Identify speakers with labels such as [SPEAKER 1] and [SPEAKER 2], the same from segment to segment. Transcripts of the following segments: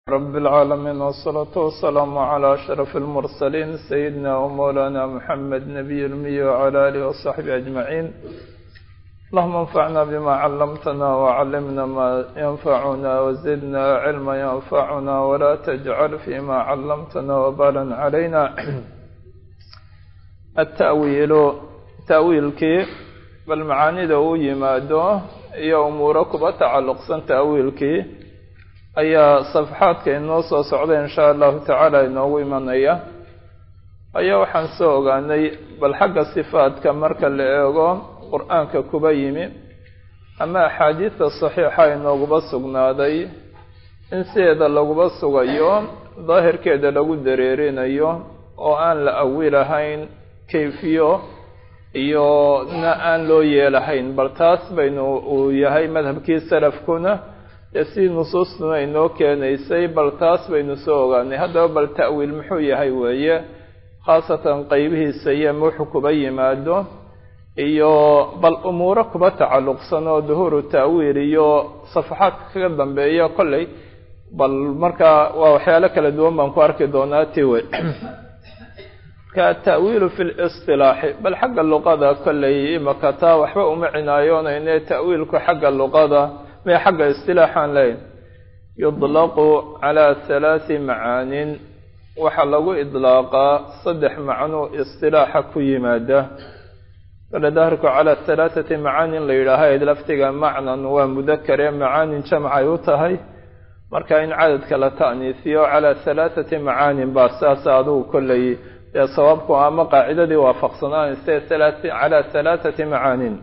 [SPEAKER 1] رب العالمين والصلاة والسلام على أشرف المرسلين سيدنا ومولانا محمد نبي المي وعلى آله وصحبه أجمعين اللهم انفعنا بما علمتنا وعلمنا ما ينفعنا وزدنا علما ينفعنا ولا تجعل فيما علمتنا وبالا علينا التأويل تأويلك بالمعاني ذو يماده iyo umuuro kuba tacalluqsan ta'wiilkii ayaa safxaadka inoo soo socda insha allahu tacaala inoogu imanaya ayaa waxaan soo ogaanay bal xagga sifaadka marka la eego qur-aanka kuba yimi ama axaadiidta saxiixa inooguba sugnaaday in sideeda laguba sugayo daahirkeeda lagu dareerinayo oo aan la awilahayn kayfiyo iyo na aan loo yeelahayn bal taas baynu uu yahay madhabkii salafkuna dee si nusuustuna inoo keenaysay bal taas baynu soo ogaanay haddaba bal ta'wiil muxuu yahay weeye khaasatan qeybihiisa iyo wuxuu kuba yimaado iyo bal umuuro kuba tacalluqsan oo duhuuru ta'wiil iyo safaxaadka kaga dambeeya kolley bal markaa waa waxyaalo kala duwan baan ku arki doonaa tiwe atawiilu fi listilaaxi bal xagga luqada kolley imaka taa waxba uma cinaayoonayne ta'wiilku xagga luqada mee xagga istilaaxaan leyn yudlaqu calaa halaati macaanin waxaa lagu idlaaqaa saddex macno istilaaxa ku yimaada kale daahirku calaa halaathati macaanin la yidhaaha laftiga macnan waa mudakare macaanin jamcay u tahay marka in cadadka la ta'niisiyo calaa halaathati macaanin baa saas adugu kolley dee sawaabku ama qaacidadii waafaqsanaanayse calaa halaathati macaanin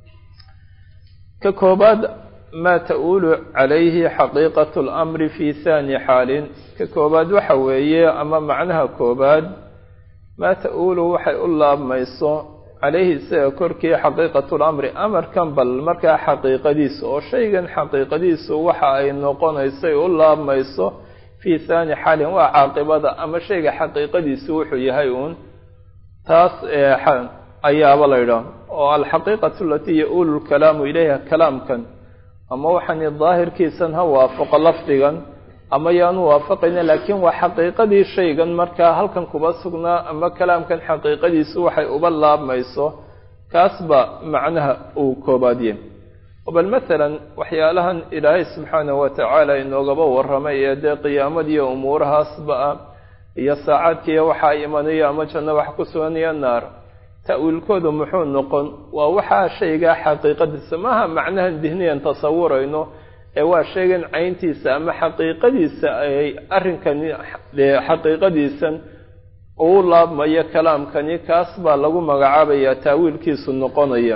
[SPEAKER 1] ka koobaad maa ta'uulu calayhi xaqiiqatu lamri fi haani xaalin ka koobaad waxa weeye ama macnaha koobaad maa ta'uulu waxay u laabmayso calayhi isaga korkii xaqiiqatu lamri amarkan bal markaa xaqiiqadiisa oo shaygan xaqiiqadiisu waxa ay noqonaysay u laabmayso fi haani xaalin waa caaqibada ama shayga xaqiiqadiisu wuxuu yahay uun taas ayaaba la yidhaah oo alxaqiiqatu alatii ya-uulu lkalaamu ilayha kalaamkan ama waxaani daahirkiisan ha waafaqo lafdigan ama yaanu waafaqayna laakiin waa xaqiiqadii shaygan markaa halkan kuba sugnaa ama kalaamkan xaqiiqadiisu waxay uba laabmayso kaasba macnaha uu koobaadye bal masalan waxyaalahan ilaahay subxaanahu watacaala inoogaba warramay ee dee qiyaamadiiyo umuurahaasba ah iyo saacaadkiiyo waxaa imanaya ama janno wax ku suganaya naar ta'wiilkoodu muxuu noqon waa waxaa shaygaa xaqiiqadiisa maaha macnahan dihniyan tasawurayno ee waa shaygan cayntiisa ama xaqiiqadiisa ay arrinkani dee xaqiiqadiisan uu laabmayo kalaamkani kaas baa lagu magacaabayaa ta'wiilkiisu noqonaya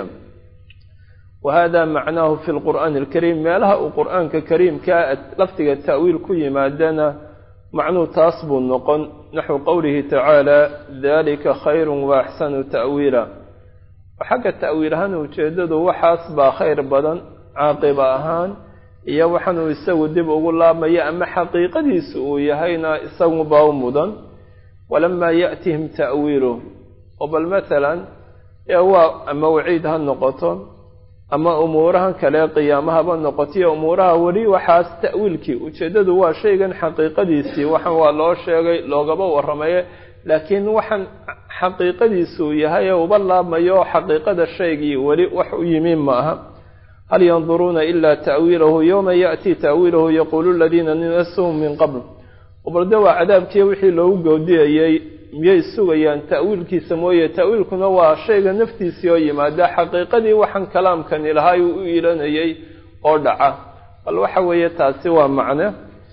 [SPEAKER 1] wahada macnaahu fi lqur'aani alkariim meelaha uu qur'aanka kariimkaa lafdiga ta'wiil ku yimaadana macnuu taas buu noqon naxwu qowlihi tacaala dalika khayrun wa axsanu ta'wiila xagga ta'wiil ahaan ujeeddadu waxaas baa khayr badan caaqiba ahaan iyo waxaanuu isagu dib ugu laabmaya ama xaqiiqadiisu uu yahayna isaguba u mudan walamaa ya'tihim ta'wiiluh oo bal masalan ee waa ama waciid ha noqoto ama umuurahan kale qiyaamahaba noqotiyo umuuraha weli waxaas ta'wiilkii ujeeddadu waa shaygan xaqiiqadiisii waxaan waa loo sheegay loogaba warramaye laakiin waxaan xaqiiqadiisuu yahay ee uba laabmayo xaqiiqada shaygii weli wax u yimi ma aha hal yanduruuna ilaa ta'wiilahu yowma ya'tii ta'wiilahu yaquulu aladiina nasuhum min qabl balde waa cadaabkiiyo wixii loogu goodiyayey miyay sugayaan ta'wiilkiisa mooye ta'wiilkuna waa shayga naftiisii oo yimaada xaqiiqadii waxaan kalaamkani lahay uu u iilanayay oo dhaca bal waxa weeye taasi waa macne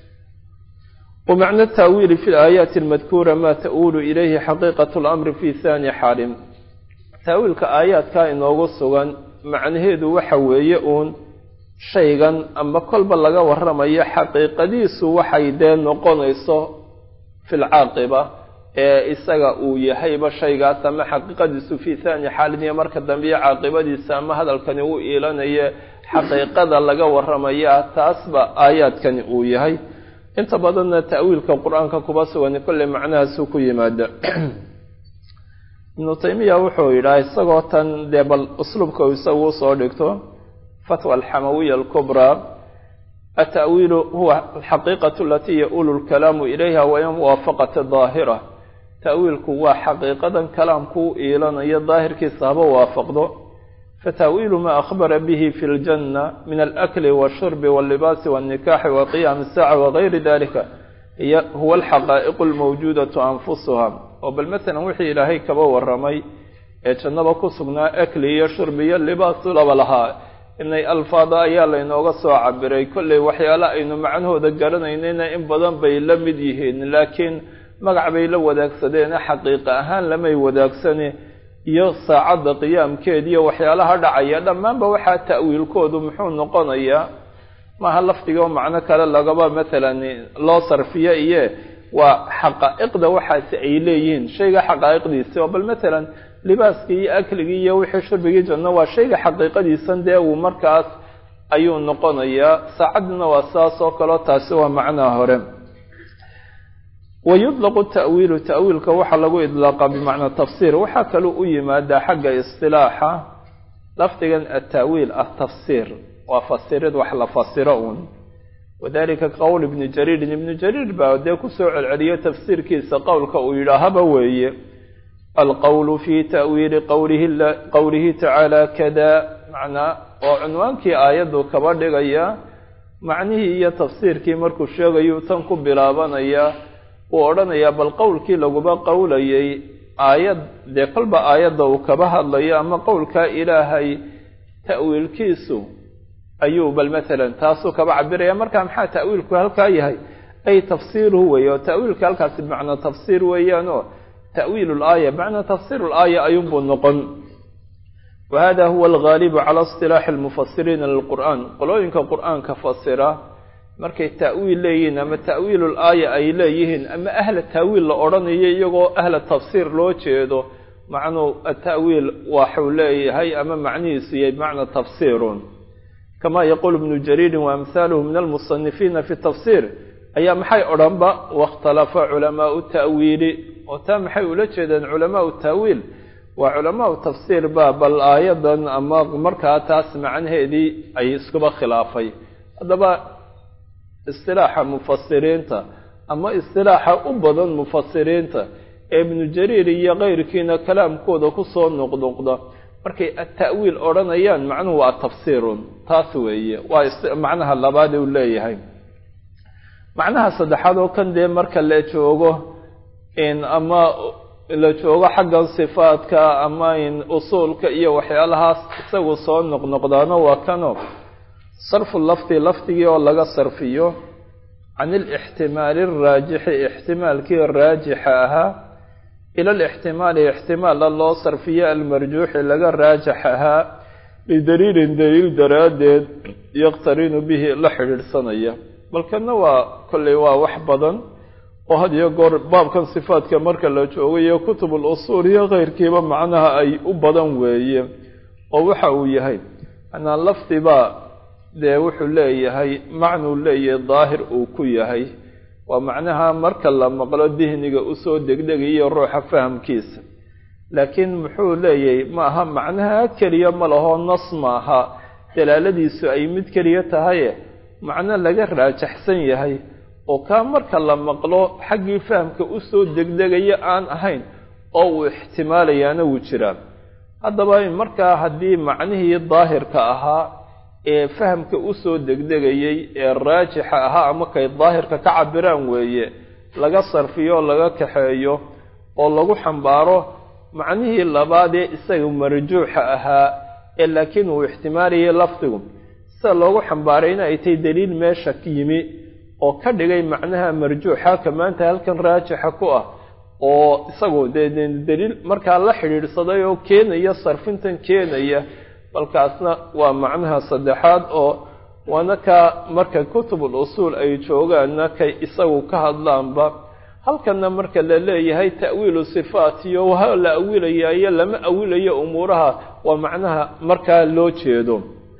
[SPEAKER 1] wa macno ta'wiili fi laayaati almadkuura maa ta'uulu ilayhi xaqiiqatu lamri fi haani xaalin ta'wiilka aayaadkaa inoogu sugan macnaheedu waxa weeye uun shaygan ama kolba laga warramayo xaqiiqadiisu waxay dee noqonayso fi lcaaqiba ee isaga uu yahayba shaygaas ama xaqiiqadiisu fii haani xaalin iyo marka dambiyo caaqibadiisa ama hadalkani uu iilanaye xaqiiqada laga warramaya taasba aayaadkani uu yahay inta badanna ta'wiilka qur-aanka kuba sugan kolley macnahaasuu ku yimaada ibnu taymiya wuxuu yidhaha isagoo tan dee bal usluubka isagu usoo dhigto fatwa alxamawiya alkubraa ata'wiilu huwa alxaqiiqatu alatii yaulu lkalaamu ilayha wain muwaafaqata daahira ta'wiilku waa xaqiiqadan kalaamku u iilanayo daahirkiisa haba waafaqdo fata'wiilu maa akhbara bihi fi ljanna min alakli washurbi wallibaasi walnikaxi wa qiyaami isaaca wagayri dalika hiy huwa alxaqaa'iqu almawjuudatu anfusuha oo bal masalan wixii ilaahay kaba waramay ee jannaba ku sugnaa akli iyo shurbi iyo libaasu laba lahaa inay alfaada ayaa laynooga soo cabiray kolley waxyaale aynu macnahooda garanaynayna in badan bay la mid yihiin laakiin magac bay la wadaagsadeene xaqiiqa ahaan lamay wadaagsane iyo saacadda qiyaamkeed iyo waxyaalaha dhacaya dhammaanba waxaa ta'wiilkoodu muxuu noqonayaa maaha lafdigo macno kale lagaba maalan loo sarfiyo iye waa xaqaa'iqda waxaasi ay leeyihiin shayga xaqaa'iqdiisi oo bal maalan libaaskii iyo akligii iyo wixii shurbigii janno waa shayga xaqiiqadiisan dee uu markaas ayuu noqonayaa saacaddina waa saas oo kaleo taasi waa macnaha hore wa yudlaqu ta'wiilu ta'wiilka waxaa lagu idlaaqa bimacnaa tafsiir waxaa kaloo u yimaadaa xagga istilaaxa lafdigan ata'wiil ah tafsiir waa fasirid wax la fasiro uun wadalika qowl ibni jariirin ibnu jariir baa dee kusoo celceliyo tafsiirkiisa qowlka uu yidhaahaba weeye alqowlu fi ta'wiili qwlihi qowlihi tacaala kada macnaa oo cunwaankii aayaddu kaba dhigaya macnihii iyo tafsiirkii markuu sheegayu tan ku bilaabanaya uu odhanayaa bal qowlkii laguba qowlayay aayad dee kolba aayadda uu kaba hadlayo ama qowlkaa ilaahay ta'wiilkiisu ayuu bal maalan taasuu kaba cabiraya marka maxaa ta'wiilku halkaa yahay ay tafsiiruhu weeye oo ta'wiilka halkaasi bimacnaa tafsiir weeyaan oo ta'wiil laaya bimacnaa tafsiir laaya ayuunbuu noqon wa hada huwa algaalibu cala istilaaxi almufasiriina lilqur'aan qolooyinka qur'aanka fasira markay ta'wiil leeyihiin ama ta'wiilu laaya ay leeyihiin ama ahla ta'wiil la odhanayo iyagoo ahla tafsiir loo jeedo macnuu ata'wiil waxuu leeyahay ama macnihiisu yahay bimacnaa tafsiirun kama yaquul ibnu jariirin waamhaaluhu min almusanifiina fi tafsiir ayaa maxay odhanba wakhtalafa culamaau ta'wiili oo taa maxay ula jeedeen culamaau ta'wiil waa culamaau tafsiir ba bal aayadan ama markaa taas macnaheedii ay iskuba khilaafay haddaba istilaaxa mufasiriinta ama istilaaxa u badan mufasiriinta ee ibnu jariir iyo keyrkiina kalaamkooda kusoo noqnoqda markay ata'wiil odhanayaan macnuhu waa tafsiirun taas weeye waa macnaha labaad uu leeyahay macnaha saddexaad oo kan dee marka la joogo in ama la joogo xaggan sifaadka ama in usuulka iyo waxyaalahaas isagu soo noqnoqdaano waa kano sarfu lafdi lafdigii oo laga sarfiyo can ilixtimaali araajixi ixtimaalkii raajixa ahaa ila alixtimaali ixtimaalla loo sarfiyo almarjuuxi laga raajax ahaa lidaliilin daliil daraaddeed yaqtarinu bihi la xidhiidhsanaya balkana waa kolley waa wax badan oo had iyo goor baabkan sifaadka marka la joogo iyo kutubul usuul iyo keyrkiiba macnaha ay u badan weeye oo waxa uu yahay manaa lafdibaa dee wuxuu leeyahay macnuu leeyahay daahir uu ku yahay waa macnaha marka la maqlo dihniga usoo degdegayo ruuxa fahamkiisa laakiin muxuu leeyahay ma aha macnaha keliya ma laho nas maaha dalaaladiisu ay mid keliya tahaye macno laga raajaxsan yahay oo kaa marka la maqlo xaggii fahamka usoo degdegaya aan ahayn oo uu ixtimaalayaana wuu jiraa haddaba markaa haddii macnihii daahirka ahaa ee fahamka usoo degdegayay ee raajixa ahaa ama kay daahirka ka cabiraan weeye laga sarfiyo laga kaxeeyo oo lagu xambaaro macnihii labaad ee isaga marjuuxa ahaa ee laakiin uu ixtimaalayay lafdigu sida loogu xambaarayna ay tahay daliil meesha ka yimi oo ka dhigay macnaha marjuuxa ka maanta halkan raajixa ku ah oo isagu dee daliil markaa la xidhiidhsaday oo keenaya sarfintan keenaya balkaasna waa macnaha saddexaad oo waana ka marka kutubul usuul ay joogaanna kay isagu ka hadlaanba halkanna marka la leeyahay ta'wiilu sifaat iyo waha la awilaya iyo lama awilayo umuuraha waa macnaha markaa loo jeedo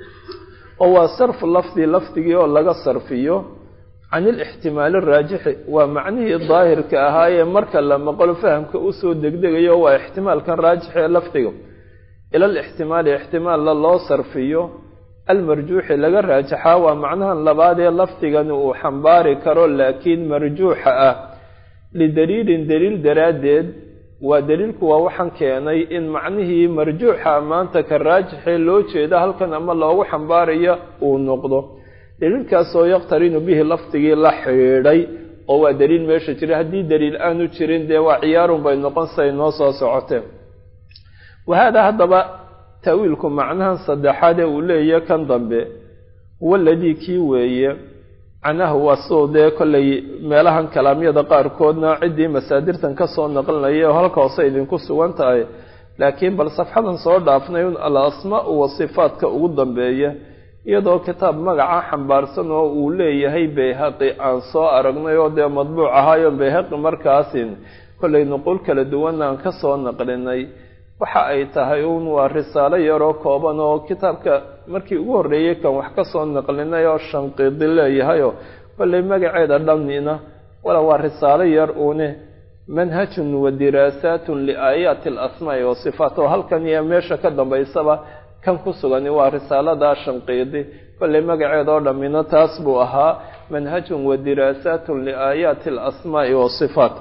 [SPEAKER 1] oo waa sarfu lafdi lafdigii oo laga sarfiyo can ilixtimaali araajixi waa macnihii daahirka ahaayee marka la maqlo fahamka usoo degdegayo waa ixtimaalkan raajix ee lafdiga ila alixtimaali ixtimaalla loo sarfiyo almarjuuxi laga raajaxaa waa macnahan labaad ee lafdigani uu xambaari karo laakiin marjuuxa ah lidaliilin daliil daraaddeed waa daliilku waa waxaan keenay in macnihii marjuuxa maanta ka raajixee loo jeeda halkan ama loogu xambaarayo uu noqdo daliilkaasoo yaqtarinu bihi lafdigii la xidhiidhay oo waa daliil meesha jira haddii daliil aanu jirin dee waa ciyaarun bay noqon say noo soo socoteen wahaada haddaba ta'wiilku macnahan saddexaad ee uu leeyahy kan dambe huwa aladii kii weeye macnaha waa siduu dee kollay meelahan kalaamyada qaarkoodna ciddii masaadirtan ka soo naqlinaya oo halka hoose idinku sugan tahay laakiin bal safxadan soo dhaafnay un al asmaa-u wa sifaadka ugu dambeeya iyadoo kitaab magaca xambaarsan oo uu leeyahay bayhaqi aan soo aragnay oo dee madbuuc ahaayo bayhaqi markaasin kollay nuqul kala duwana aan ka soo naqlinay waxa ay tahay uun waa risaalo yaroo kooban oo kitaabka markii ugu horreeyey kan wax ka soo naqlinay oo shanqiidi leeyahayoo kollay magaceeda dhamnina wala waa risaalo yar uune manhajun wa diraasaatun liaayaati alasmaa'i wa sifaat oo halkan iyo meesha ka dambaysaba kan ku sugani waa risaaladaa shanqiidi kollay magaceeda oo dhammina taas buu ahaa manhajun wa diraasaatun liaayaati alasmaa'i wa sifaat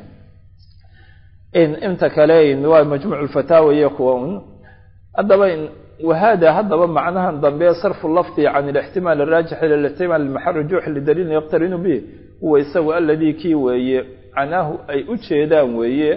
[SPEAKER 1] inta kale waa majmuuc lfataawa iyo kuwa un haddaba wahada haddaba macnahan dambe sarfu lafdi can alixtimaal araajix ila lixtimaal almaxarujuux lidaliilin yaqtarinu bih huwa isagu aladii kii weeye canaahu ay u jeedaan weeye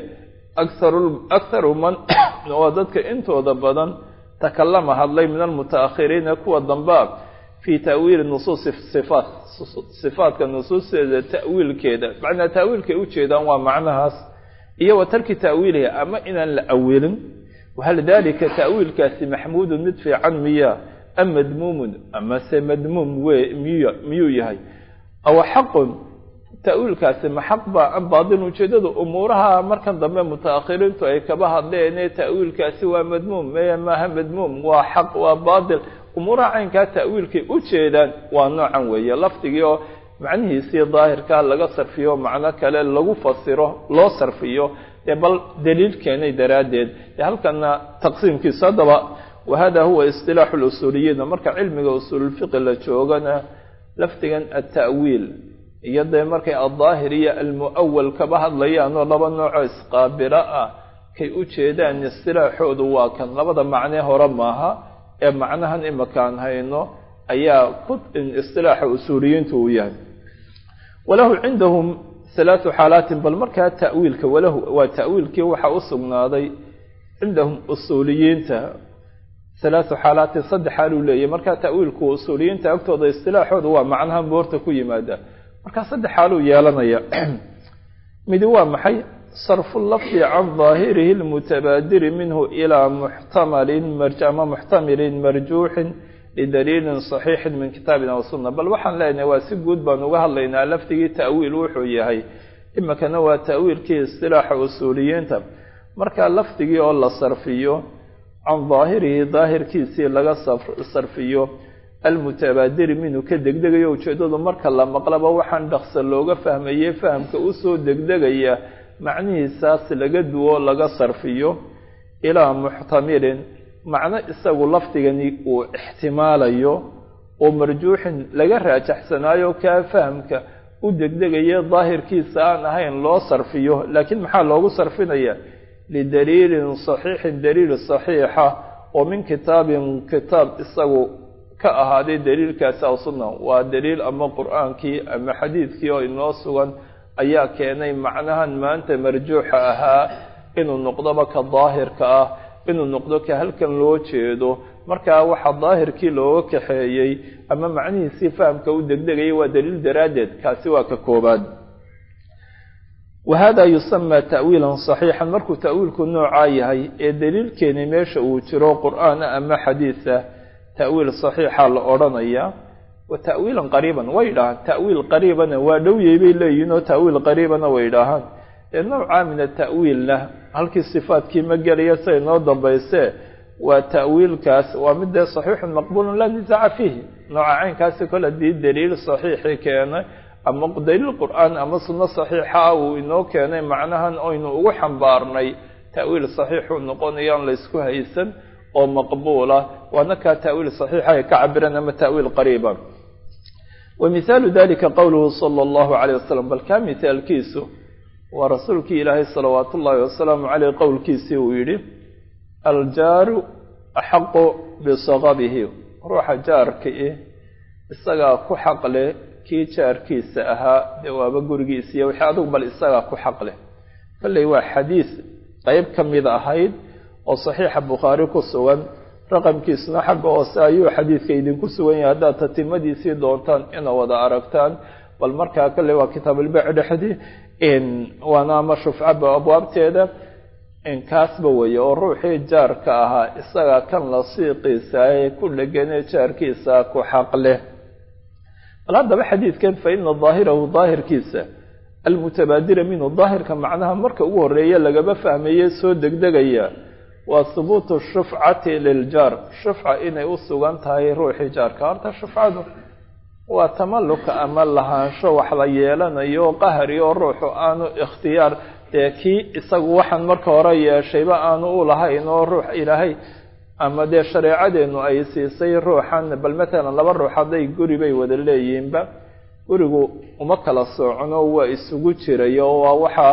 [SPEAKER 1] akharu man oo dadka intooda badan takalama hadlay min almutaakhiriina kuwa dambea fii ta'wiili nusuusi sifaat sifaatka nusuusteeda ta'wiilkeeda macnaa ta'wiilkay u jeedaan waa macnahaas iyo wa tarki ta'wiilihi ama inaan la awilin wahal dalika ta'wiilkaasi maxmuudun mid fiican miya am madmuumun amase madmuum we miy miyuu yahay aw xaqun ta'wiilkaasi ma xaq baa am baatil ujeedadu umuuraha markan dambe mutaakhiriintu ay kaba hadleen ta'wiilkaasi waa madmuum maya maaha madmuum waa xaq waa baatil umuuraha caynkaa ta'wiilkay u jeedaan waa noocan weeye lafdigii oo macnihiisii daahirkaa laga sarfiyo macno kale lagu fasiro loo sarfiyo dee bal daliil keenay daraaddeed dee halkana taqsiimkiisa haddaba wahada huwa istilaaxu lusuuliyiina marka cilmiga usuululfiqi la joogana lafdigan alta'wiil iyo dee markay aldaahir iyo almu'awal kaba hadlayaan oo laba noocoo isqaabilo ah kay u jeedaan istilaaxoodu waa kan labada macnee hore maaha ee macnahan imakaan hayno ayaa ku istilaaxa usuuliyiintu uu yahay walahu cindahum halaatu xaalaatin bal markaa ta'wiilka walahu waa ta'wiilkii waxaa u sugnaaday cindahum usuuliyiinta halaatu xaalaatin saddex xaaluu leeyahy markaa ta'wiilku usuuliyiinta agtooda istilaaxooda waa macnahan boorta ku yimaada markaa saddex xaaluu yeelanaya midi waa maxay sarfu lafdi can daahirihi lmutabaadiri minhu ilaa muxtamalin ama muxtamilin marjuuxin lidaliilin saxiixin min kitaabina wa sunna bal waxaan leenahay waa si guud baan uga hadlaynaa lafdigii ta'wiil wuxuu yahay imikana waa ta'wiilkii istilaaxa usuuliyiinta marka lafdigii oo la sarfiyo can daahirihi daahirkiisii laga sarfiyo almutabaadiri minhu ka degdegayo ujeeddadu marka la maqlaba waxaan dhaqsa looga fahmayey fahamka usoo degdegaya macnihiisaas laga duwo laga sarfiyo ilaa muxtamilin macno isagu lafdigani uu ixtimaalayo oo marjuuxin laga raajaxsanaayo kaa fahamka u degdegaya daahirkiisa aan ahayn loo sarfiyo laakiin maxaa loogu sarfinaya lidaliilin saxiixin daliil saxiixa oo min kitaabin kitaab isagu ka ahaaday daliilkaasi aw sunna waa daliil ama qur-aankii ama xadiidkii oo inoo sugan ayaa keenay macnahan maanta marjuuxa ahaa inuu noqdoba ka daahirka ah inuu noqdo ka halkan loo jeedo markaa waxaa daahirkii looga kaxeeyey ama macnihiisii fahamka u degdegayay waa daliil daraaddeed kaasi waa ka koobaad wahada yusamaa ta'wiilan saxiixan markuu ta'wiilku noocaa yahay ee daliilkeeni meesha uu jiro qur-aana ama xadiisa ta'wiil saxiixa la odhanaya wa ta'wiilan qariiban way idhaahaan ta'wiil qariibana waa dhowyey bay leeyihiin oo ta'wiil qariibana way idhaahaan ee noocaa min ata'wiilna halkii sifaadkii ma gelaya siay noo dambaysee waa ta'wiilkaas waa mid dee saxiixun maqbuulun laa nisaaca fiihi nooca caynkaasi kol haddii daliil saxiixii keenay ama daliil qur-aan ama sunno saxiixa ah uu inoo keenay macnahan oynu ugu xambaarnay ta'wiil saxiixuu noqonayaan laysku haysan oo maqbuula waana kaa ta'wiil saxiixa ay ka cabireen ama ta'wiil qariiba wa mihaalu dalika qowluhu sala allahu calayh wasalam bal kaa mihaalkiisu waa rasuulkii ilaahay salawaatu ullaahi wasalaamu caleyh qowlkiisii uu yidhi aljaaru axaqu bisaqabihi ruuxa jaarka i isagaa ku xaq leh kii jaarkiisa ahaa dee waaba gurigiisiiyo wixii adugu bal isagaa ku xaq leh kolley waa xadiis qeyb ka mid ahayd oo saxiixa bukhaari ku sugan raqamkiisuna xagga hoose ayuu xadiidka idinku sugan yahay haddaad tatimadiisii doontaan ina wada aragtaan bal markaa kolley waa kitaabalbeec dhexdii waana ama shufcaba abwaabteeda kaasba weeye oo ruuxii jaarka ahaa isagaa kan lasiiqiisa ee ku dheganee jaarkiisa ku xaq leh bal haddaba xadiidkan fa ina daahirahu daahirkiisa almutabaadira minhu daahirka macnaha marka ugu horeeya lagaba fahmaye soo degdegaya waa hubuutu shufcati liljaar shufca inay u sugan tahay ruuxii jaarka horta shufcadu waa tamalluka ama lahaansho wax la yeelanayo qahri oo ruuxu aanu ikhtiyaar dee kii isagu waxaan marka hore yeeshayba aanu u lahayn oo ruux ilaahay ama dee shareecadeennu ay siisay ruuxan bal matalan laba ruux hadday guri bay wada leeyihiinba gurigu uma kala soocno waa isugu jirayo waa waxaa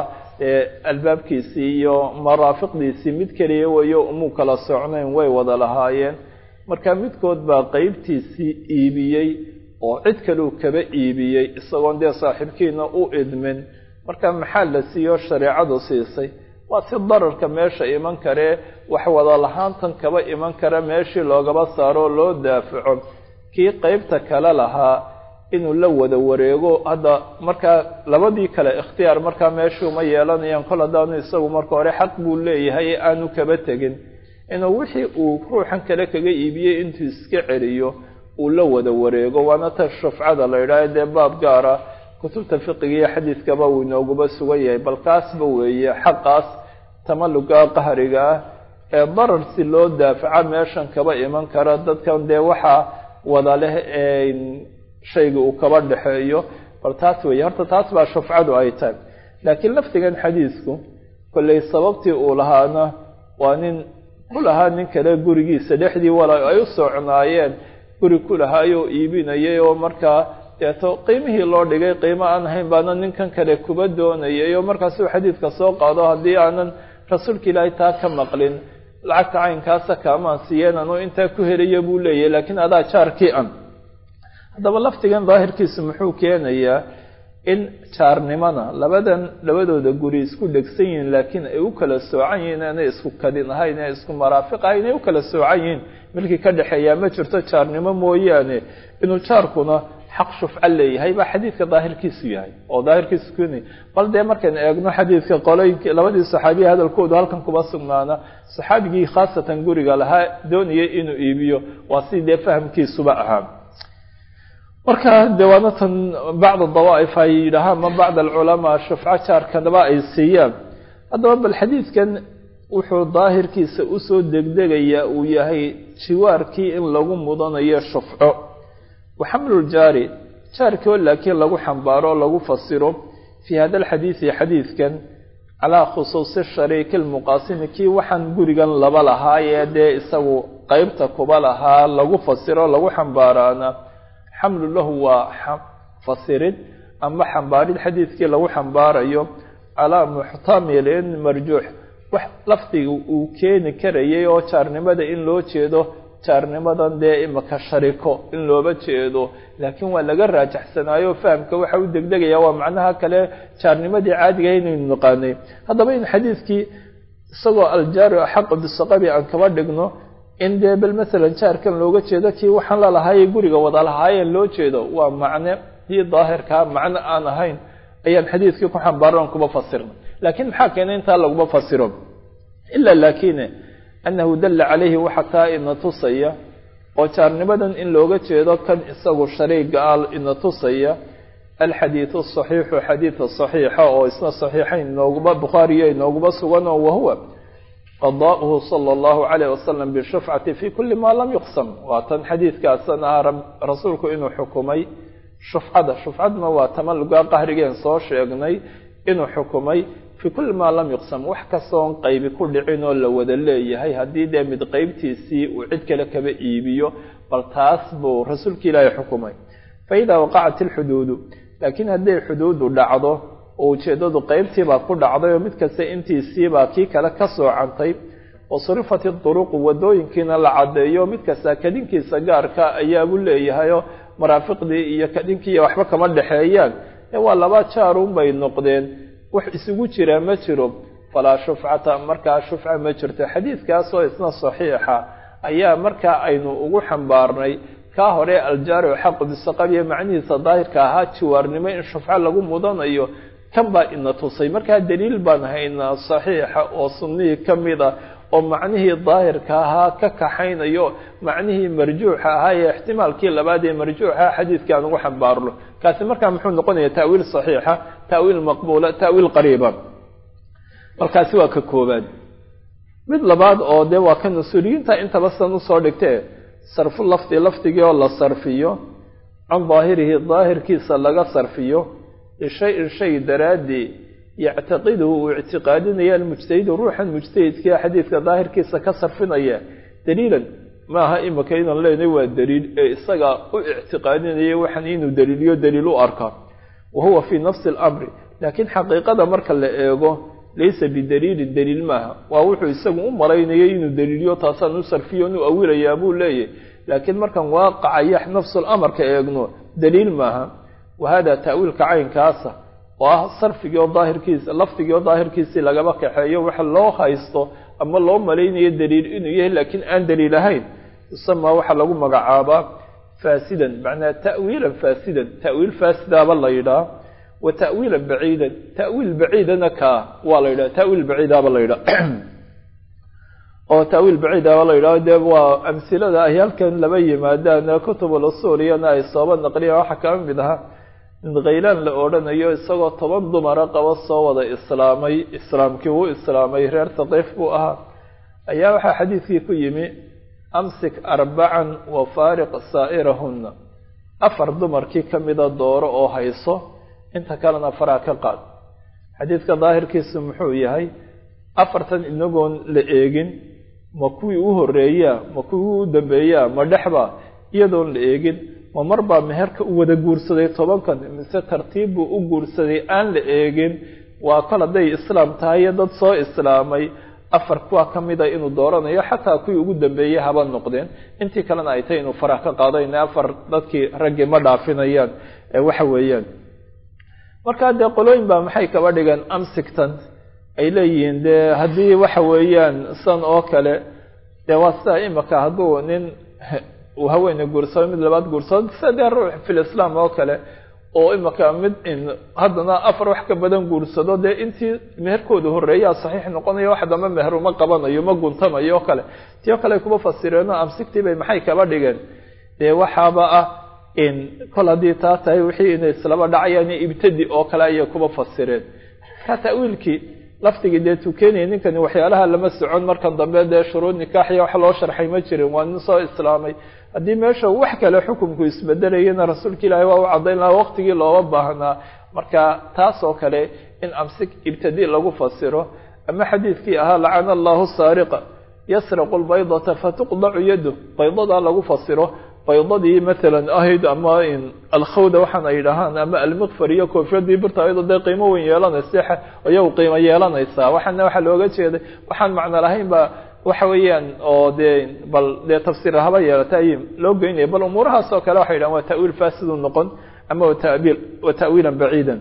[SPEAKER 1] albaabkiisii iyo maraafiqdiisii mid keliya weyo umuu kala socnayn way wada lahaayeen marka midkood baa qeybtiisii iibiyey oo cid kaleu kaba iibiyey isagoon dee saaxiibkiina u idmin marka maxaa la siiyo shareecadu siisay waa si dararka meesha iman karee wax wada lahaantan kaba iman kara meeshii loogaba saaro loo daafaco kii qeybta kale lahaa inuu la wada wareego hadda markaa labadii kale ikhtiyaar markaa meeshuu ma yeelanayaan kol haddaanu isagu marka hore xaq buu leeyahay ee aanu kaba tegin inuu wixii uu ruuxan kale kaga iibiyey intuu iska celiyo uu la wada wareego waana ta shufcada la yidhaaha dee baab gaara kutubta fiqiga iyo xadiidkaba uu inooguba sugan yahay bal kaasba weeye xaqaas tamaluga qahriga ah ee darar si loo daafaca meeshan kaba iman kara dadkan dee waxaa wada leh ee shayga uu kaba dhexeeyo bal taas weeye horta taas baa shufcadu ay tahay laakiin laftigan xadiisku kolley sababtii uu lahaana waa nin ku lahaa nin kale gurigiisa dhexdii wala ay u socnaayeen guri ku lahaayoo iibinayay oo markaa deeto qiimihii loo dhigay qiimo aan ahayn baana ninkan kale kuba doonayay oo markaasuu xadiidka soo qaado haddii aanan rasuulka ilaahay taa ka maqlin lacagta caynkaasa kaamaan siiyeen anuu intaa ku helaya buu leeyahay laakiin adaa jaarkii an haddaba laftigan daahirkiisu muxuu keenayaa in jaarnimada labadan labadooda guri isku dhegsan yihiin laakiin ay u kala soocan yihiin inay isku kadin ahayn inay isku maraafiq ahayn inay u kala soocan yihiin milkii ka dhexeeyaa ma jirto jaarnimo mooyaane inuu jaarkuna xaq shufco leeyahay baa xadiidka daahirkiisu yahay oo daahirkiisu keenaya bal dee markaynu eegno xadiidka qolooyinki labadii saxaabiya hadalkoodu halkan kuma sugnaana saxaabigii khaasatan guriga lahaa doonayay inuu iibiyo waa sidii dee fahamkiisuba ahaa marka de waana tan bacda dawaa'if ay yidhaahaan ma bacda alculamaa shufco jaarkanaba ay siiyaan haddaba bal xadiidkan wuxuu daahirkiisa usoo degdegayaa uu yahay jiwaarkii in lagu mudanayo shufco wa xamluljaari jaarkoo laakiin lagu xambaaro o lagu fasiro fii hada alxadiidi xadiidkan calaa khusuusi shariiki lmuqaasimi kii waxaan gurigan laba lahaayee dee isagu qeybta kuba lahaa lagu fasiro lagu xambaaraana xamlu lahu waa fasirid ama xambaarid xadiidkii lagu xambaarayo calaa muxtamilin marjuux wax lafdiga uu keeni karayay oo jaarnimada in loo jeedo jaarnimadan dee imaka shariko in looba jeedo laakiin waa laga raajaxsanaayo fahamka waxa u degdegaya waa macnaha kale jaarnimadii caadiga inaynu naqaanay haddaba in xadiidkii isagoo aljaaru axaqu bisaqabi aan kaba dhigno in dee bal masalan jaarkan looga jeedo kii waxaan lalahaayay guriga wada lahaayeen loo jeedo waa macne kii daahirkaa macno aan ahayn ayaan xadiidkii ku xambaaran kuba fasirna laakiin maxaa keenay intaa laguma fasiro ilaa laakine annahu dalla calayhi waxa kaa ina tusaya oo jaarnimadan in looga jeedo kan isagu shariiga ah ina tusaya alxadiidu asaxiixu xadiida saxiixa oo isna saxiixayn inooguma bukhaariyo inooguma sugan oo wahuwa qadaa'uhu sala allahu calayh wasalam bishufcati fi kulli maa lam yuqsam waa tan xadiidkaasan ahaa rasuulku inuu xukumay shufcada shufcaduna waa tamaluga qahrigeen soo sheegnay inuu xukumay fii kulli maa lam yuqsam wax kastoon qaybi ku dhicin oo la wada leeyahay haddii dee mid qeybtiisii uu cid kale kaba iibiyo bal taas buu rasuulka ilaahay xukumay fa idaa waqacat ilxuduudu laakiin hadday xuduudu dhacdo oo ujeeddadu qeybtiibaa ku dhacday oo mid kasta intiisiibaa kii kale ka soocantay wa surifat iduruqu waddooyinkiina la caddeeyo mid kasta kadinkiisa gaarka ayaabuu leeyahayoo maraafiqdii iyo kadinkiiiyo waxba kama dhexeeyaan ee waa laba jaarun bay noqdeen wax isugu jiraa ma jiro falaa shufcata markaa shufca ma jirto xadiidkaasoo isna saxiixa ayaa markaa aynu ugu xambaarnay kaa hore aljaari xaqu bisaqabiya macnihiisa daahirka ahaa jiwaarnimo in shufco lagu mudanayo kan baa ina tusay markaa daliil baan haynaa saxiixa oo sunnihii ka mid a oo macnihii daahirka ahaa ka kaxaynayo macnihii marjuuxa ahaa ee ixtimaalkii labaad ee marjuuxa xadiidka aan ugu xambaarno kaasi markaa muxuu noqonaya ta'wiil saxiixa ta'wiil maqbuula ta'wiil qariiba markaasi waa ka koobaad mid labaad oo dee waa ka mas-uuliyiinta intaba san usoo dhigtee sarfu lafdi lafdigii oo la sarfiyo can daahirihi daahirkiisa laga sarfiyo lishay-in shay daraaddii yactaqiduhu uu ictiqaadinaya almujtahidu ruuxan mujtahidkia xadiidka daahirkiisa ka sarfinaya daliilan maaha imika inaan leenahay waa daliil ee isaga u ictiqaadinaya waxan inuu daliiliyo daliil u arka wa huwa fii nafsi alamri laakiin xaqiiqada marka la eego laysa bidaliilin daliil maaha waa wuxuu isagu u malaynayay inuu daliiliyo taasaan u sarfiyo inuu awilayaa buu leeyahy laakiin markaan waaqacaya nafsulamarka eegno daliil maaha wa hada ta'wiilka caynkaasa oo ah sarfigii oo daahirkiisa lafdigii oo daahirkiisii lagaba kaxeeyo waxa loo haysto ama loo malaynayo daliil inuu yahay laakiin aan daliil ahayn yusamaa waxaa lagu magacaabaa faasidan macnaa ta'wiilan faasidan ta'wiil faasidaaba la yidhaha wa ta'wiilan baciidan ta'wiil baciidana kaa waa la yidhaha ta'wiil baciidaaba la yidhaha oo ta'wiil baciidaaba la yidhaho dee waa amsilada ay halkan laba yimaadaan kutubul usuuliyana ay sooba naqliyaan waxaa kama mid ahaa in khaylaan la odhanayo isagoo toban dumara qaba soo wada islaamay islaamkii wuu islaamay reer taqiif buu ahaa ayaa waxaa xadiidkii ku yimi amsik arbacan wa faariq saa'irahunna afar dumarkii ka mida dooro oo hayso inta kalena faraa ka qaad xadiidka daahirkiisu muxuu yahay afartan inagoon la eegin ma kuwii u horeeyaa ma kuwii u dambeeyaa ma dhexba iyadoon la eegin ma mar baa meherka u wada guursaday tobankan mise tartiib buu u guursaday aan la eegin waa kol hadday islaam tahay iyo dad soo islaamay afar kuwa ka mida inuu dooranayo xataa kuwii ugu dambeeyey haba noqdeen intii kalena ay tahay inuu farax ka qaadayna afar dadkii raggii ma dhaafinayaan waxa weeyaan markaa dee qolooyin baa maxay kaba dhigeen amsigtan ay leeyihiin dee haddii waxa weeyaan san oo kale dee waa sidaa imika hadduu nin uu haweene guursado mid labaad guursado sida dee ruux fil islaam oo kale oo imika mid haddana afar wax ka badan guursado dee intii meherkooda horreeyaa saxiix noqonayo wax dambe meher uma qabanayo ma guntamayo oo kale tii oo kale kuba fasireenoo amsigtii bay maxay kaba dhigeen dee waxaaba ah in kol haddii taa tahay wixii inay islaba dhacayaan ibtadi oo kale ayay kuba fasireen markaa ta'wiilkii laftigii dee tukenaya ninkani waxyaalaha lama socon markan dambe dee shuruud nikaaxiya wax loo sharxay ma jirin waa nin soo islaamay haddii meesha wax kale xukunku isbedelayana rasuulka ilaahi waa u caddayn lahaa waqtigii looga baahnaa marka taas oo kale in amsik ibtadi lagu fasiro ama xadiidkii ahaa lacana allahu saariqa yasriqu lbaydata fatuqdacu yadu baydadaa lagu fasiro baydadii maalan ahayd ama alkhawda waxaan ay dhahaan ama almiqfar iyo koofyadii birta ayadoo dee qiimo weyn yeelanaysa iyagu qiimo yeelanaysaa waxaana waxaa looga jeeday waxaan macno lahayn ba waxa weeyaan oo dee bal dee tafsiir haba yeelata ay loo geynaya bal umuurahaas oo kale waxay dhahan waa ta'wiil faasidu noqon ama watabiil wa ta'wiilan baciidan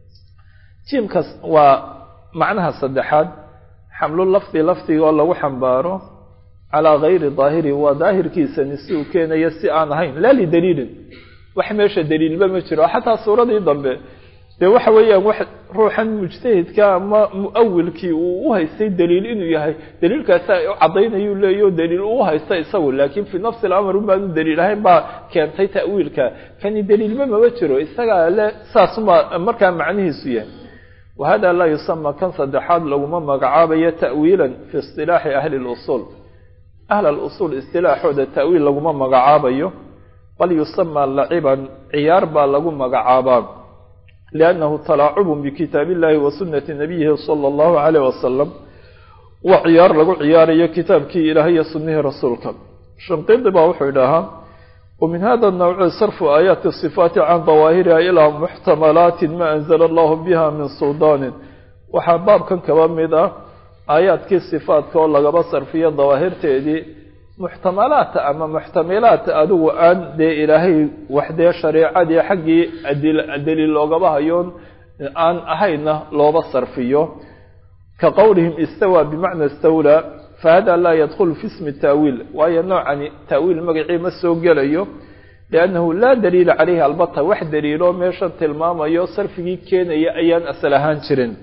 [SPEAKER 1] jiimkaas waa macnaha saddexaad xamlu lafdi lafdiga oo lagu xambaaro calaa gayri daahiri waa daahirkiisani si uu keenayo si aan ahayn laa lidaliilin wax meesha daliilba ma jiro xataa suuradii dambe dee waxa weeyaan wax ruuxan mujtahidka ama muawilkii uu u haystay daliil inuu yahay daliilkaasi u caddaynayuu leeyaho daliil uu haysta isagu laakiin fii nafsi alamr unbaanu daliil ahayn baa keentay ta'wiilka kani daliilba mama jiro isagaa le saasuma markaa macnihiisu yahay wahada laa yusama kan saddexaad laguma magacaabayo ta'wiilan fi isilaaxi ahli lusuul ahl alusuul istilaaxooda ta'wiil laguma magacaabayo bal yusamaa laciban ciyaar baa lagu magacaabaa liannahu talaacubun bikitaabi illahi wa sunnati nabiyihi sala allahu caleyh wasalam waa ciyaar lagu ciyaarayo kitaabkii ilaahay iyo sunnihii rasuulka shanqidi baa wuxuu idhaahaa ومن هذا النوع صرف آيات الصفات عن ظواهرها إلى محتملات ما أنزل الله بها من سلطان waxaa baabkan kaba mid ah aayaadkii sifaadka oo lagaba sarfiyo dawaahirteedii muxtamalaat ama muxtamilaat adigu aan dee ilaahay waxdee shareecadii xaggii daliil loogaba hayoon aan ahayna looba sarfiyo ka qowlihim istawaa bimacna istawlaa fahada laa yadkhulu fi ismi taawiil waayo noocani taawiil magacii ma soo gelayo liannahu laa daliila caleyhi albata wax daliiloo meeshan tilmaamayo sarfigii keenaya ayaan asal ahaan jirin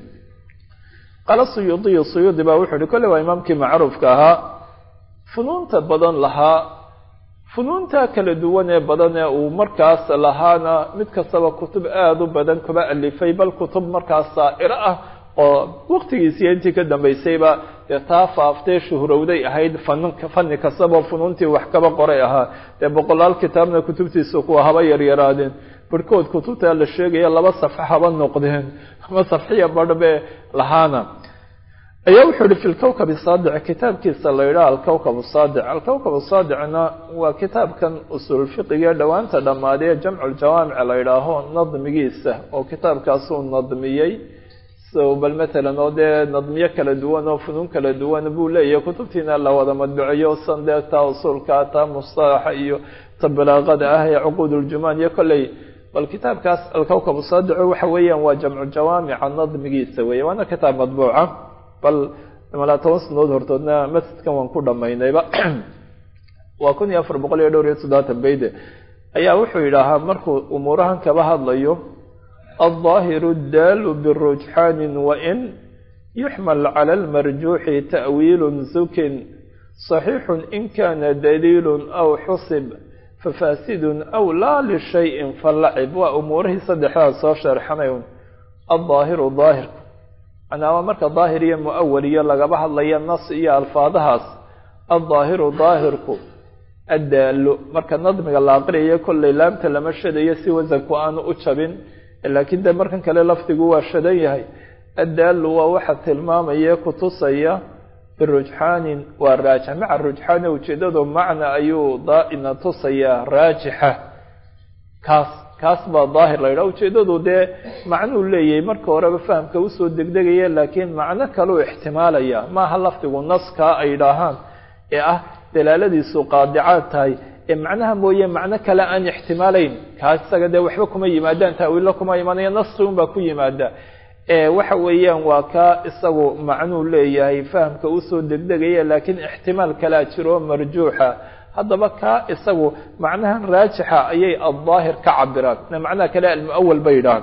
[SPEAKER 1] qaala suyuudiyu suyuudi baa wuxuu ihi kolle waa imaamkii macruufka ahaa funuunta badan lahaa funuunta kala duwan ee badan ee uu markaas lahaana mid kastaba kutub aada u badan kuba alifay bal kutub markaas saa'iro ah oo waktigiisiiyo intii ka dambaysayba dee taa faaftee shuhrowday ahayd faninka fani kastaba funuuntii wax kaba qoray ahaa dee boqolaal kitaabna kutubtiisa kuwa haba yaryaraadeen barhkood kutubta la sheegaya laba safxo haba noqdeen ama safxiya badhbe lahaana ayaa wuxuu ihi fi lkawkab saadic kitaabkiisa la yidhaha alkawkab saadic alkawkab saadicna waa kitaabkan usul fiqiga dhowaanta dhammaadee jamculjawaamic la yidhaaho nadmigiisa oo kitaabkaasuu nadmiyey so bal matalan oo dee nadmiyo kala duwan oo funuun kala duwan buu leeyahay kutubtiina la wada madbuciyo san dee taa usuulka taa mustalaxa iyo ta balaaqada ah ee cuquud uljumaan iyo kolley bal kitaabkaas alkawkab saadico waxa weeyaan waa jamcu jawaamica nadmigiisa weeye waana kitaab madbuuca bal malaa toban sanadood hortoodna masjidkan waan ku dhamaynayba waa kun iyo afar boqol iyo dhowr iyo toddobaatan beyde ayaa wuxuu yidhaahaa markuu umuurahan kaba hadlayo الظاهر الدال برجحان وإن يحمل على المرجوح تأويل زك صحيح إن كان دليل أو حصب ففاسد أو لا لشيء فاللعب وأموره صدحها صاشر حميون الظاهر ظاهر أنا أمرك ظاهرية مؤولية لقبها الله النص إيا الفاظهاس الظاهر ظاهرك الدال مركا نظمك الله أقرية كل لامت لمشد يسي وزك وأنا أتشبن laakiin de markan kale lafdigu waa shadan yahay addaalu waa waxa tilmaamaya kutusaya birujxaanin waa raajix maca rujxaani ujeedadu macna ayuu daaina tusayaa raajixa kaas kaas baa daahir la yidhaha ujeedadu dee macnuu leeyahay marka horeba fahamka usoo degdegaya laakiin macno kaleu ixtimaalaya maaha lafdigu naskaa ay idhaahaan ee ah dalaaladiisu qaadicaad tahay ee macnaha mooye macno kale aan ixtimaalayn kaas isaga dee waxba kuma yimaadaan taawiilla kuma imaanaya nasri un baa ku yimaada waxa weeyaan waa kaa isagu macnuu leeyahay fahamka usoo degdegaya laakiin ixtimaal kalea jiro marjuuxa haddaba kaa isagu macnahan raajixa ayay addaahir ka cabiraan macnaha kale almuawal bay yidhahaan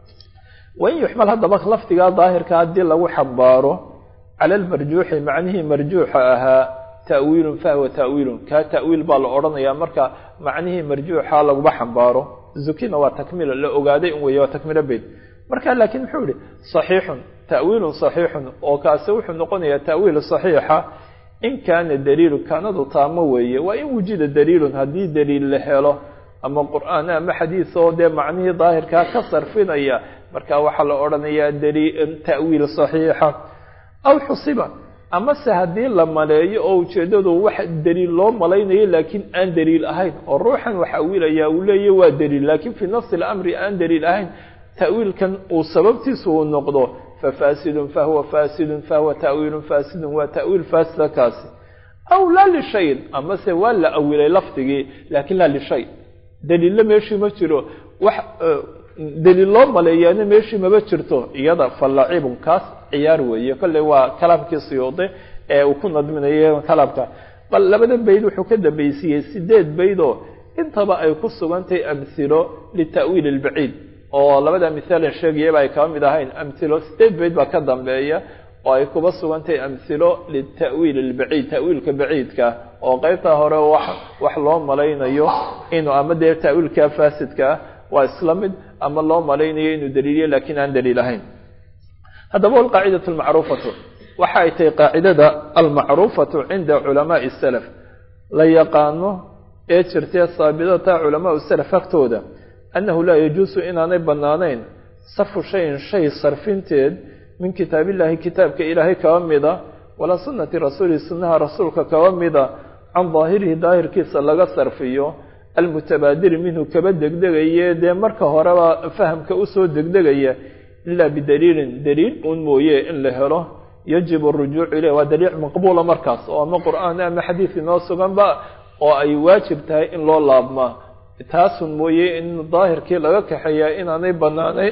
[SPEAKER 1] wain yuxmal haddaba lafdigaa daahirka haddii lagu xambaaro cala almarjuuxi macnihii marjuuxa ahaa tawiilun fahwa tawiilun kaa tawiil baa la odhanayaa marka macnihii marjuuxa laguma xambaaro zukina waa takmiil la ogaaday un weeye waa takmiilo beyd marka laakiin muxuu yihi saxiixun tawiilun saxiixun oo kaasi wuxuu noqonayaa tawiil saxiixa in kaana daliilu kaanadu taamo weeye waa in wujida daliilun haddii daliil la helo ama qur'aan ama xadiis oo dee macnihii daahirkaa ka sarfinaya marka waxaa la odhanayaa tawiil saxiixa aw xusiba amase haddii la maleeyo oo ujeeddadu wax daliil loo malaynayo laakiin aan daliil ahayn oo ruuxan wax awiilaya uu leeya waa daliil laakiin fii nafsi alamri aan daliil ahayn ta'wiilkan uu sababtiisu uu noqdo fafaasidun fahuwa faasidun fahuwa ta'wiilun faasidun waa ta'wiil faasida kaasi aw laa lishayin amase waa la awilay lafdigii laakiin laa lishay daliille meeshii ma jiro wax daliil loo maleeyaana meeshii maba jirto iyada falacibun kaas ciyaar weeye kolley waa kalaamkii siyuude ee uu ku nadminayo kalaamka bal labada bayd wuxuu ka dambaysiiyey sideed bayd oo intaba ay ku sugantahay amhilo lita'wiil albaciid oo labada mithaalan sheegayaba ay kaba mid ahayn amhilo sideed bayd baa ka dambeeya oo ay kuba sugantahay amhilo lita'wiil albaciid ta'wiilka baciidka oo qeybta hore wax wax loo malaynayo inuu ama dee ta'wiilka faasidka ah waa isla mid ama loo malaynayo inuu daliiliyo laakiin aan daliil ahayn haddaba alqaacidatu almacruufatu waxa ay tahay qaacidada almacruufatu cinda culamaai salaf la yaqaano ee jirtee saabidata culamaau salaf agtooda annahu laa yajuusu inaanay bannaanayn sarfu shayin shay sarfinteed min kitaabillaahi kitaabka ilaahay kaba mida walaa sunnati rasuulihi sunnaha rasuulka kaba mida can daahirihi daahirkiisa laga sarfiyo almutabaadiri minhu kaba degdegaye dee marka horeba fahamka usoo degdegaya ilaa bidaliilin daliil uun mooye in la helo yajibu arujuucu ileyh waa daliil maqbuula markaas oo ama qur-aan ama xadiid inoo suganba oo ay waajib tahay in loo laabmaa taasun mooye in daahirkii laga kaxeeyaa inaanay banaanay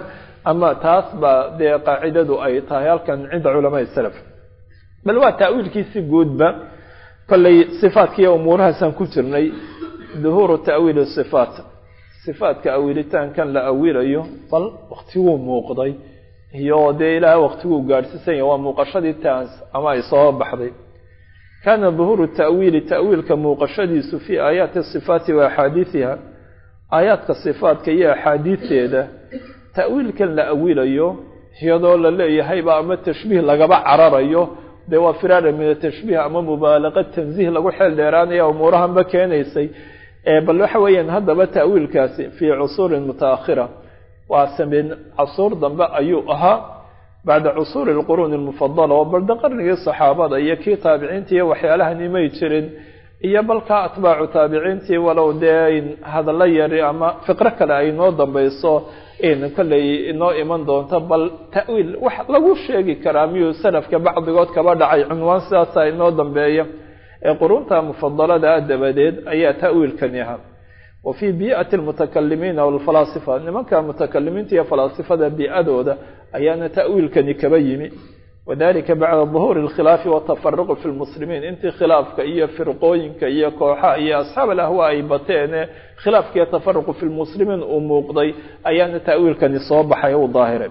[SPEAKER 1] ama taas baa dee qaacidadu ay tahay halkan cinda culamaai salaf bal waa ta'wiilkiisi guudba kollay sifaadkiiyo umuurahaasaan ku jirnay duhuuru ta'wiili sifaat sifaatka awiilitaankan la awilayo bal waktiguu muuqday iyo dee ilaaha waktiguu gaadhsiisan yahay waa muuqashadii taas ama ay soo baxday kaana duhuuru ta'wiili ta'wiilka muuqashadiisu fii aayaati sifaati wa axaadiidiha aayaadka sifaatka iyo axaadiisteeda ta'wiilkan la awilayo iyadoo la leeyahayba ama tashbiih lagaba cararayo dee waa firaara min atashbiih ama mubaalaqa tansiih lagu xeel dheeraanaya umuurahanba keenaysay bal waxa weeyaan haddaba ta'wiilkaasi fii cusuurin mutaakhira waa sameen casuur dambe ayuu ahaa bacda cusuuri alquruuni almufadala oo balda qarnigii saxaabada iyo kii taabiciintii iyo waxyaalahan imay jirin iyo balkaa atbaacu taabiciintii walow dee hadallo yari ama fiqro kale ay noo dambayso kolley inoo iman doonto bal ta'wiil wax lagu sheegi karaa miyuu salafka bacdigood kaba dhacay cunwaan sidaasa inoo dambeeya ee qurunta mufadalada dabadeed ayaa ta'wiilkani ahaa wa fii bii'ati almutakalimiina walfalaasifa nimanka mutakalimiinta iyo falaasifada bii'adooda ayaana ta'wiilkani kaba yimi wadalika bacda duhuuri alkhilaafi watafaruqi fi lmuslimiin intii khilaafka iyo firqooyinka iyo kooxaha iyo asxaab alahwa ay bateene khilaafka iyo tafaruqu fi lmuslimiin uu muuqday ayaana ta'wiilkani soo baxay u daahiray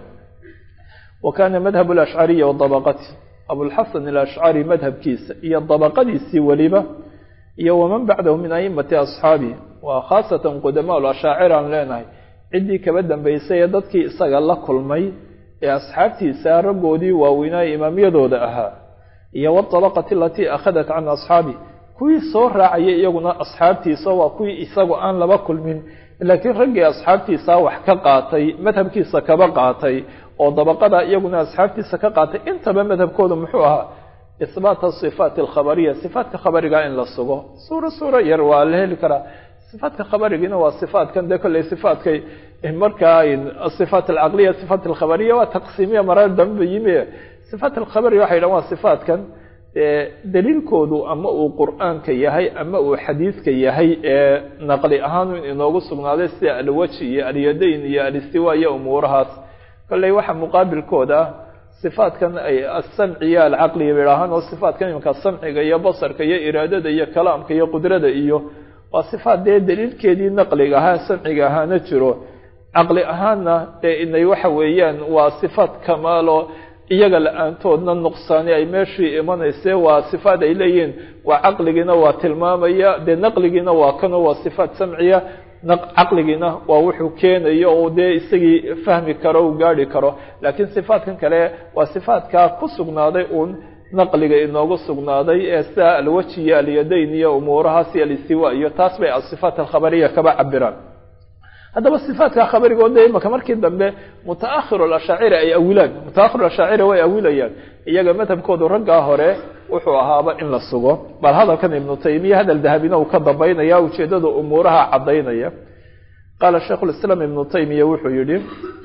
[SPEAKER 1] wa kaana madhab alashcariya wadabaqati abulxasan alashcari madhabkiisa iyo dabaqadiisii weliba iyo waman bacdahu min aimati asxaabihi waa khaasatan qudamaa lashaacir aan leenahay ciddii kaba dambaysay ee dadkii isaga la kulmay ee asxaabtiisa raggoodii waaweynaa imaamyadooda ahaa iyo watabaqati alatii akhadat can asxaabi kuwii soo raacayay iyaguna asxaabtiisa waa kuwii isagu aan laba kulmin laakiin raggii asxaabtiisa wax ka qaatay madhabkiisa kaba qaatay oo dabaqada iyaguna asxaabtiisa ka qaatay intaba madhabkooda muxuu ahaa isbaata sifaati alkhabariya sifaatka khabariga in la sugo suuro suuro yar waa la heli karaa sifaatka khabarigiina waa sifaatkan dee kolley sifaatkay markaa asifaat alcaqliya sifaat alkhabariya waa taqsiimiya marar dambe yimi sifaat alkhabariya waxay dhahan waa sifaatkan daliilkoodu ama uu qur-aanka yahay ama uu xadiidka yahay ee naqli ahaan inoogu sugnaaday sida alwaji iyo alyadayn iyo alistiwa iyo umuurahaas kolley waxa muqaabilkooda ah sifaatkan ay asamciya alcaqliya bidhaahaan oo sifaatkan imanka samciga iyo basarka iyo iraadada iyo kalaamka iyo qudrada iyo waa sifaat dee daliilkeedii naqliga ahaa samciga ahaana jiro caqli ahaanna dee inay waxa weeyaan waa sifaat kamaalo iyaga la-aantoodna nuqsaani ay meeshii imanayse waa sifaat ay leeyihiin waa caqligiina waa tilmaamaya dee naqligiina waa kano waa sifaat samciya caqligiina waa wuxuu keenayo oo dee isagii fahmi karo u gaari karo laakiin sifaatkan kale waa sifaatkaa ku sugnaaday uun naqliga inoogu sugnaaday ee sida alwaji iyo alyadayn iyo umuurahaas iyo alistiwa iyo taas bay asifaat alkhabariya kaba cabiraan haddaba sifaatka khabarigooda imaka markii dambe mutaahir ashaaciri ay awilaan mutaahir ashaaciri way awilayaan iyaga madhabkoodu raggaa hore wuxuu ahaaba in la sugo bal hadalkan ibnu taymiya hadal dahabina uu ka dambaynaya ujeedada umuuraha cadaynaya qaala shaikhu lislaam ibnu taymiya wuxuu yihi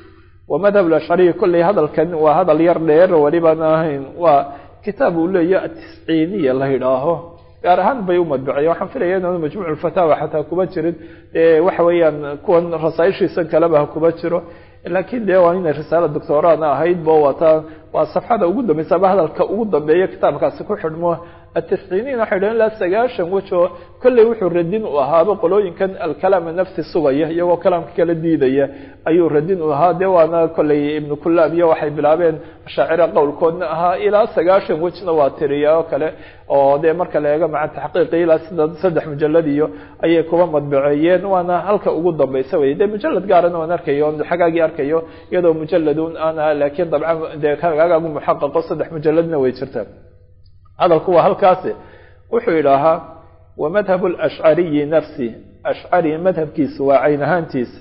[SPEAKER 1] wa madhab ashcariyi kolley hadalkan waa hadal yar dheer welibaan ahayn waa kitaab uu leeya atisciiniya la yidhaaho gaar ahaan bay u madbiceen waxaan filaya inaanu majmuuc fataawa xataa kuma jirin waxa weeyaan kuwan rasaaishiisan kaleba ha kuma jiro laakiin de waa inay risaala doctoraana ahayd bo waata waa safxada ugu dambeysa ama hadalka ugu dambeeya kitaabkaasi ku xidhmo atisciiniin waxay dhahen ilaa sagaashan wejo kolley wuxuu radin u ahaaba qolooyinkan alkalaama nafsi sugaya iyagoo kalaamka kala diidaya ayuu radin u ahaa de waana kolley ibnu kulaab iyo waxay bilaabeen ashaacira qowlkoodna ahaa ilaa sagaashan wejna waa tiriya oo kale oo dee marka la eego maca taxqiiqi ilaa sida saddex mujalad iyo ayay kuba madbaceeyeen waana halka ugu dambeysa wey de mujalad gaarana waan arkayo xagaagii arkayo iyadoo mujaladun ana laakiin dabcan dee hagaagu muxaqaqo saddex mujaladna way jirtaa hadalku waa halkaasi wuxuu yidhaahaa wa madhab alashcariyi nafsi ashcari madhabkiisa waa cayn ahaantiisa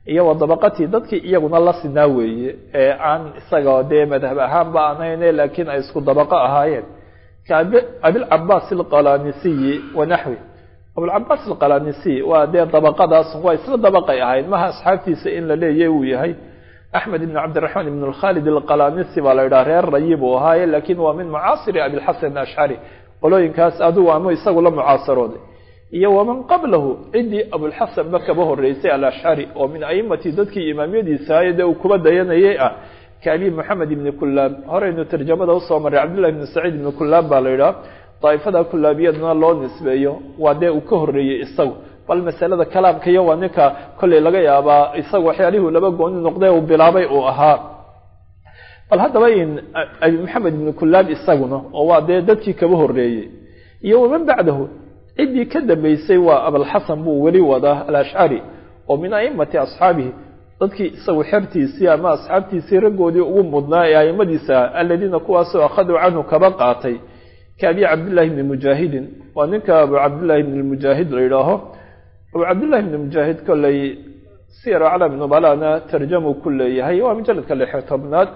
[SPEAKER 1] iyo wa dabaqatii dadkii iyaguna la sinaa weeye ee aan isaga dee madhab ahaanba aanayne laakiin ay isku dabaqo ahaayeen ka abilcabaas alqalanisiyi wa naxwi abulcabaas alqalanisiy waa dee dabaqadaas waa isla dabaqay ahayd maha asxaabtiisa in la leeya uu yahay axmed ibn cabdiraxmaan ibn khaalid alqalanisi baa la yidhaha reer rayi buu ahaaye laakiin waa min mucaasiri abilxasan ashcari qolooyinkaas adigu ama isagu la mucaasarooday iyo waman qablahu ciddii abulxasan ba kaba horeysay alashcari oo min aimati dadkii imaamyadiisa ahaye dee uu kuba dayanayay ah ka abi moxamed ibni kulaab horeynu tarjamada usoo maray cabdillahi ibni saciid ibni kulaab baa la yidhaha daaifada kulaabiyadna loo nisbeeyo waa dee uu ka horeeyey isagu bal masalada kalaamka iyo waa ninka kolley laga yaabaa isaga waxyaalihii laba gooni noqday uu bilaabay uu ahaa bal haddaba in abi maxamed ibni kulaab isaguna oo waa dee dadkii kaba horeeyey iyo waman bacdahu ciddii ka dambeysay waa abalxasan buu weli wadaa alashcari oo min aimati asxaabihi dadkii isagu xertiisii ama asxaabtiisii raggoodii ugu mudnaa ee aimadiisa aladiina kuwaasoo akhaduu canhu kaba qaatay ka abi cabdillahi bni mujaahidin waa ninka abu cabdillahi bni mujaahid la yidhaaho abu cabdillahi bni mujaahid kolley siyar aclam nubalana tarjamuu ku leeyahay waa mujaladka lixi tobnaad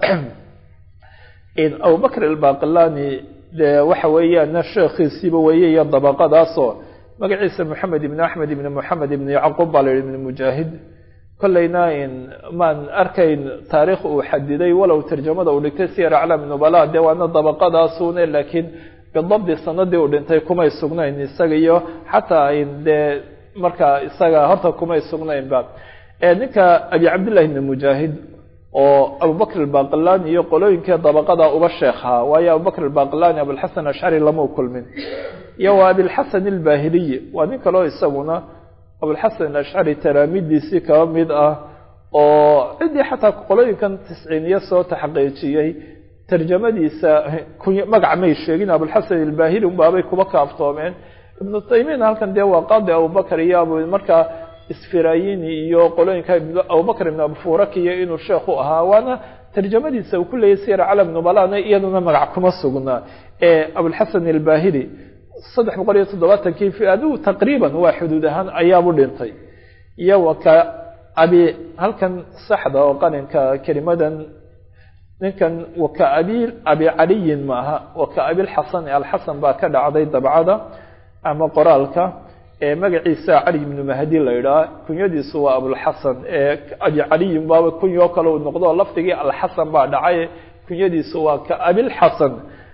[SPEAKER 1] abubakr albaqilani dee waxa weeyaan sheekhiisiiba weeye iyo dabaqadaasoo magaciisa moxamed ibni axmed ibni moxamed ibni yacquub baa la yihi ibni mujaahid kolleyna maan arkayn taariikh uu xadiday walow tarjamada uu dhigtay siyar aclam nubala dee waana dabaqadaasune laakiin bidabdi sanadii uu dhintay kumay sugnayn isaga iyo xataa dee markaa isaga horta kumay sugnaynba ninka abi cabdillahi ibni mujaahid oo abubakr albaqilani iyo qolooyinkii dabaqada uba sheekhaa waayo abubakr albaqilani abulxasan ashcari lama kulmin iyo waa abilxasan albahiliyi waa nin kaleo isaguna abulxasan ashcari taraamidiisii kaba mid ah oo ciddii xataa qolooyinkan tisciiniye soo taxqiijiyey tarjamadiisa magac may sheegin abulxasan albahili unbaabay kuba kaaftoomeen ibnu taymiyana halkan dee waa qaadi abubakr iyo abu markaa isfirayini iyo qolooyinka abubakr ibn abufurakiyo inuu sheekhu ahaa waana tarjamadiisa uu ku leeyay siyar calam nubalana iyaduna magac kuma sugnaa ee abulxasan albahili saddex boqol iyo toddobaatankii fi adigu taqriiban waa xuduud ahaan ayaabu dhintay iyo waka abi halkan saxda oo qalinka kelimadan ninkan waka abi abi caliyin maaha waka abilxasan alxasan baa ka dhacday dabcada ama qoraalka ee magaciisa cali ibnu mahdi la yidhaha kunyadiisu waa abulxasan ee abi caliyin baaba kunyoo kale uu noqdo lafdigii alxasan baa dhacay kunyadiisu waa ka abilxasan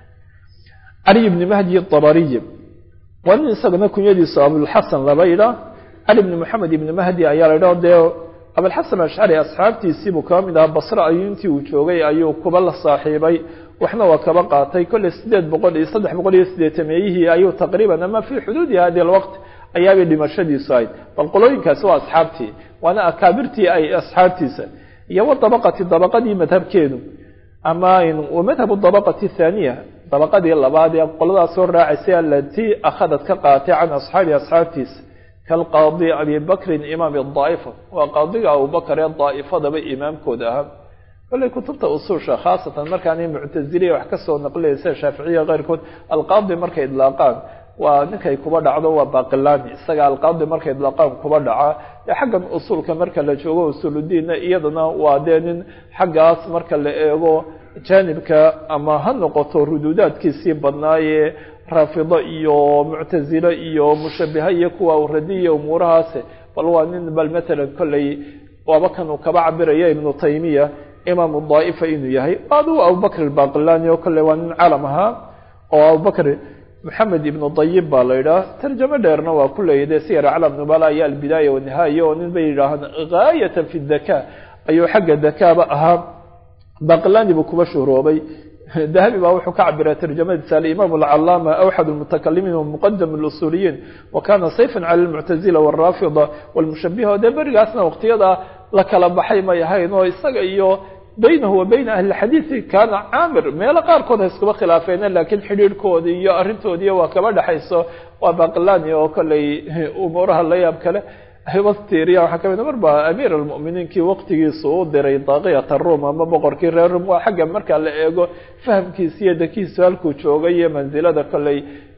[SPEAKER 1] cali ibni mahdi abariyi waa nin isagana kunyadiisu abulxasan laba yidhaah cali ibni moxamed ibni mahdi ayaa la yidhaho dee abulxasan ashcari asxaabtiisiibuu kaba mid ahaa basre ayuu intii uu joogay ayuu kuba la saaxiibay waxna waa kaba qaatay kolley sideed boqol iyo saddex boqol iyo sideetameyihii ayuu taqriiban ama fii xuduudi hadi alwaqt ayaabay dhimashadiisu ahayd bal qolooyinkaasi waa asxaabtii waana akaabirtii ay asxaabtiisa iyo wa dabaqati dabaqadii madhabkeedu ama madhabu dabaqati thaaniya dabaqadii labaad ee qoladaas soo raacaysay alatii akhadad ka qaatay can asxaabi asxaabtiisa kalqaadi abi bakrin imaam daa'ifa waa qaadiga abubakar ee daa'ifadaba imaamkooda ahaa kolley kutubta usuusha khaasatan markaanay muctaziliya wax kasoo naqlinaysa shaaficiya keyrkood alqaadi markay idlaaqaan waa ninkay kuba dhacdo waa baqilani isaga alqaadi markay idlaaqaan kuba dhaca ee xaggan usuulka marka la joogo usuuludiinna iyadana waa dee nin xaggaas marka la eego jaanibka ama ha noqoto ruduudaadkiisii badnaaye raafido iyo muctazilo iyo mushabiha iyo kuwa radiya umuurahaas bal waa nin bal matalan kolley waaba kan uu kaba cabiraya ibnu taymiya imaamu daa'ifa inuu yahay adigu abubakr albaqilani oo kolley waa nin calam ahaa oo abubakr maxamed ibnu dayib baa la yidhaha tarjamo dheerna waa ku leeyahy dee siyar aclam nubala iyo albidaaya wanihaaya oo nin bay yidhaahaan gaayatan fi daka ayuu xagga dakaaba ahaa baqilani buu kuba shuhroobay dahabi baa wuxuu ka cabiraa tarjamadiisa alimaam alcalaama awxad lmutakalimiin wamuqadam lusuuliyiin wa kana sayfan cala lmuctazila waraafida walmushabiha o dee berigaasna waqtiyada la kala baxay may ahayn oo isaga iyo baynahu wa bayna ahli xadiidi kaana caamir meelo qaarkood ha iskuba khilaafeene laakiin xidhiirhkoodi iyo arrintoodiiy waa kaba dhexayso waa baqilani oo kolley umuuraha la yaab kale hibastiriya waxaa kamid mar ba amiir almu'miniinkii waqtigiisu u diray daaqiyata rum ama boqorkii reer rum waa xagga marka la eego fahamkiisa iyo dakiisu halkuu joogay iyo mansilada kolley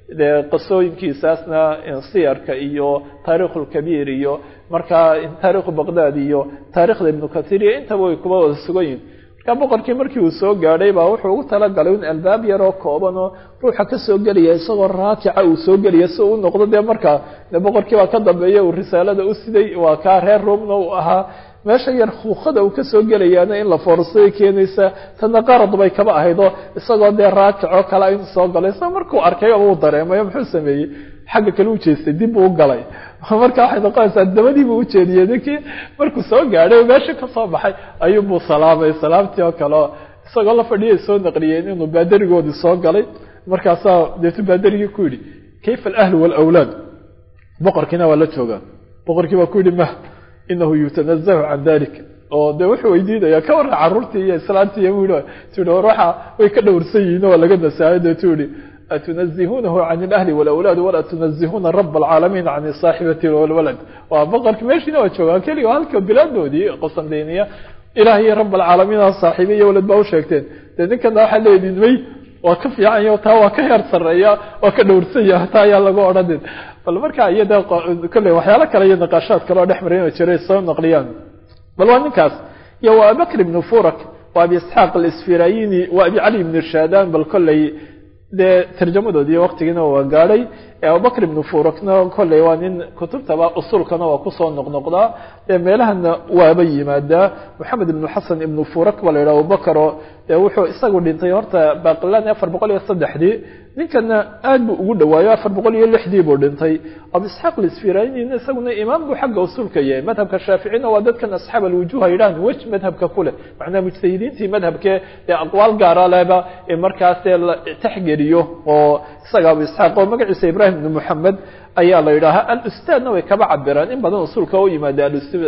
[SPEAKER 1] dee qisooyinkiisaasna siyarka iyo taarikhu lkabiir iyo markaa taarikhu baqdad iyo taarikhda ibnu kahiir iyo intaba way kuba wada sugan yihin markaa boqorkii markii uu soo gaadhay baa wuxuu ugu talagalay in albaab yaroo kooban oo ruuxa kasoo gelaya isagoo raakica uu soo gelaya si uu u noqdo dee markaa de boqorkii baa ka dambeeya uu risaalada u siday waa kaa reer roomna uu ahaa meesha yar huuqada uu kasoo gelayaana in la foorsaday keenaysa tana qarad bay kaba ahayd oo isagoo dee raakicoo kale in soo galay isagoo markuu arkay uu dareemayo muxuu sameeyey xagga kale u jeestay dib buu u galay marka waxay noqonaysaa dabadiibuu ujeediyey ninkii markuu soo gaadhay oo meesha kasoo baxay ayuunbuu salaamay salaamtii oo kale oo isagoo la fadhiyay soo naqliyeen inuu baadarigoodii soo galay markaasaa deetu baadarigii ku yidhi kayfa alahlu waalawlaad boqorkiina waa la joogaa boqorkii baa ku yidhi mah inahu yutanazahu can dalik oo de wuxuu weydiinaya ka warra caruurtii iyo islaantii iyo wi tii waxa way ka dhowrsan yihiin oo laga nasaayo deetu yihi atunazihunahu can ilahli walawlaad walaa tunazihuna raba alcaalamiin can saaxibati walwalad waa boqorki meeshiina waa joogaa keliga halka bilaadoodii qosandeyniya ilaah iyo rab alcaalamiin saaxiibe iyo walad baa usheegteen dee ninkana waxaa leediin may waa ka fiicanya taa waa ka heer sareeya waa ka dhowrsanya taa ayaa lagu odhanin bal markaa iyo de kolley waxyaalo kale iyo naqaashaad kale oo dhex maray ina jiray soo naqliyaan bal waa ninkaas iyo waa abibakr ibnu furak waa abi isxaaq alisfirayini waa abi cali ibnu shadan bal kolley dee tarjamadoodii waktigiina waa gaadhay abubakr ibnu furakna kolley waa nin kutubtaba usulkana waa kusoo noqnoqdaa dee meelahana waaba yimaadaa moxamed ibnu xasan ibnu furak baa la yidhaha abubakar oo dee wuxuu isagu dhintay horta baqilani afar boqol iyo saddexdii ninkana aad buu ugu dhawaayo afar boqol iyo lixdii buu dhintay abu isxaaq lisfiraynin isaguna imaam buu xagga usulka yahay madhabka shaaficina waa dadkan asxaab alwujuha yidhahan wej madhabka kuleh macnaa mujtahidiintii madhabkee dee aqwaal gaara leba markaasee la taxgeliyo oo isaga abu isxaaq oo magaciisa ibrahim ibnu moxamed ayaa la yidhaahaa alustaadna way kaba cabiraan in badan usulka u yimaada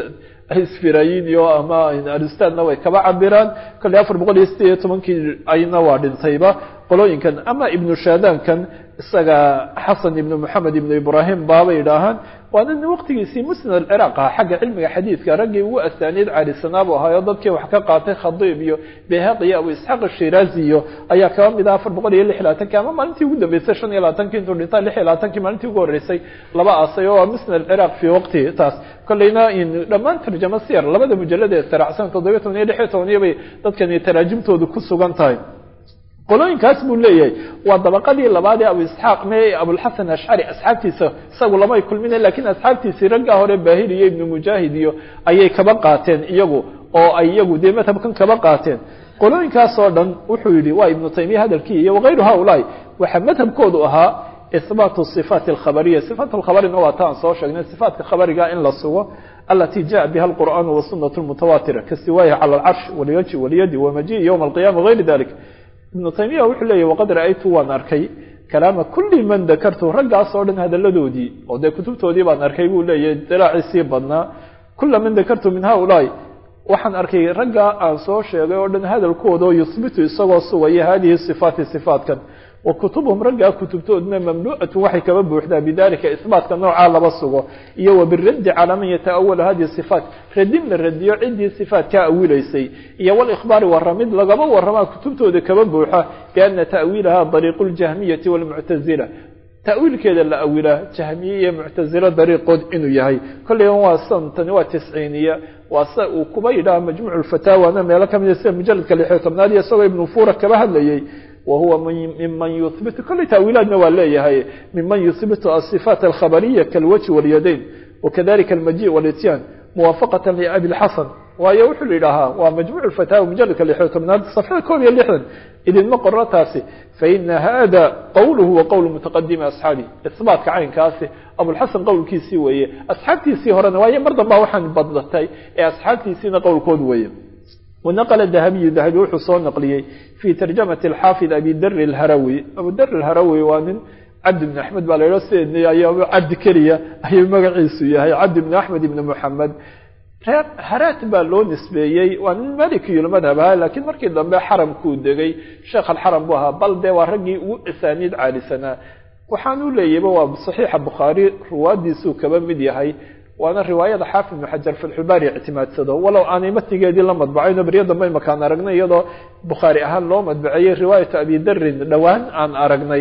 [SPEAKER 1] isfirayinio ama alustaadna way kaba cabiraan kolley afar boqol iyo sideed iyo tobankii ayna waa dhintayba qolooyinkan ama ibnu shadankan isaga xasan ibnu moxamed ibnu ibrahim baabay yidhaahaan waa nin waqtigiisii musnad alciraaq aha xagga cilmiga xadiidka raggii ugu asaaniid caalisanaa buu ahaayo dadkii wax ka qaatay khadiib iyo behaq iyo abu isxaaq ashiraazi iyo ayaa kaba mid ah afar boqol iyo lix iyo labaatanki ama maalintii ugu dambeysay shan iyo labaatankii intuu dhinta lix iyo labaatankii maalintii ugu horreysay laba aasay oo waa musnad alciraaq fii waqti taas kolleyna dhammaan tarjamo siyar labada mujalad ee saraacsan toddobiyo toban iyo lix iyo tobaniyo bay dadkani taraajimtoodu ku sugan tahay qolooyinkaas buu leeyahay waa dabaqadii labaad ee abu isxaaq me abulxasan ashcari asxaabtiisa isagu lamay kulmina lakiin asxaabtiisii raggaa hore baahir iyo ibnu mujaahid iyo ayay kaba qaateen iyagu oo ay iyagu dee madhabkan kaba qaateen qolooyinkaas oo dhan wuxuu yihi waa ibnu taymiya hadalkii iyo wakayru haulaai waxaa madhabkoodu ahaa ihbaatu sifaati alkhabariya sifaat alkhabarina waa ta aan soo sheegnay sifaatka khabariga in la sugo alati jaءa biha alqur'aan wasunat mutawatira kasiwaayihi cala alcarsh walyaji walyadi wamaji ywma alqiyama wagayri dalik ibnu taymiya wuxuu leeyahy waqad ra'aytu waan arkay kalaama kulli man dakartu raggaas oo dhan hadaladoodii oo dee kutubtoodii baan arkay buu leeyahay dilaaciisii badnaa kula man dakartu min haulaai waxaan arkay raggaa aan soo sheegay oo dhan hadalkooda oo yuhbitu isagoo sugaya hadihi sifaati sifaatkan wa kutubhum raggaa kutubtoodna mamlu'atu waxay kaba buuxdaa bidalika isbaatka noocaa laba sugo iyo wa biraddi calaa man yata'awalu hadihi sifaat radin la radiyo ciddii sifaat ka awilaysay iyo walikhbaari waramid lagaba waramaa kutubtooda kaba buuxa biana ta'wiilaha dariiqu ljahmiyati walmuctazila ta'wiilkeeda la awilaa jahmiye iyo muctazilo dariiqood inuu yahay kolleyba waa santani waa tisciiniya waa sida uu kuba yidhaha majmuuc lfataawana meelo kamida sida mujaladka lixiyo tobnaad iyo isagoo ibnu fura kaba hadlayay wahuwa miman yuhbitu kolley ta'wiilaadna waa leeyahay miman yuhbitu asifaat alkhabariya kalwajhi walyadayn wakadalika almaji walityan muwaafaqata liabi lxasan waayo wuxuu yidhaahaa waa majmuuc fataawa mujaladka lixiyo tobnaad safxada koob iyo lixdan idinma qoro taasi faina hada qowluhu wa qowl mutaqadimi asxaabi isbaatka caynkaasi abulxasan qowlkiisii weeye asxaabtiisii horena waayo mar dambaa waxaan badlatay ee asxaabtiisiina qowlkood weeye wanaqla dahabiyu dahabi wuxuu soo naqliyey fi tarjamati alxaafid abi dari alharawi abu dari alharawi waa nin cabdi bn axmed baa la yidhao sideedna ayaa cabdi keliya ayuu magaciisu yahay cabdi bn axmed ibn moxamed reer haraat baa loo nisbeeyey waa nin malikiyulmadhab ahaa laakiin markii dambe xaramkuu degay sheekh alxaram buu ahaa bal dee waa raggii ugu asaaniid caalisanaa waxaan u leeyayba waa saxiixa bukhaari ruwaadiisuu kaba mid yahay waana riwaayada xaafid ibnu xajar fatxulbaari ictimaadsado walow aanay matigeedii la madbacayno beryo dambe makaan aragnay iyadoo bukhaari ahaan loo madbaceeyey riwaayatu abi darin dhowaan aan aragnay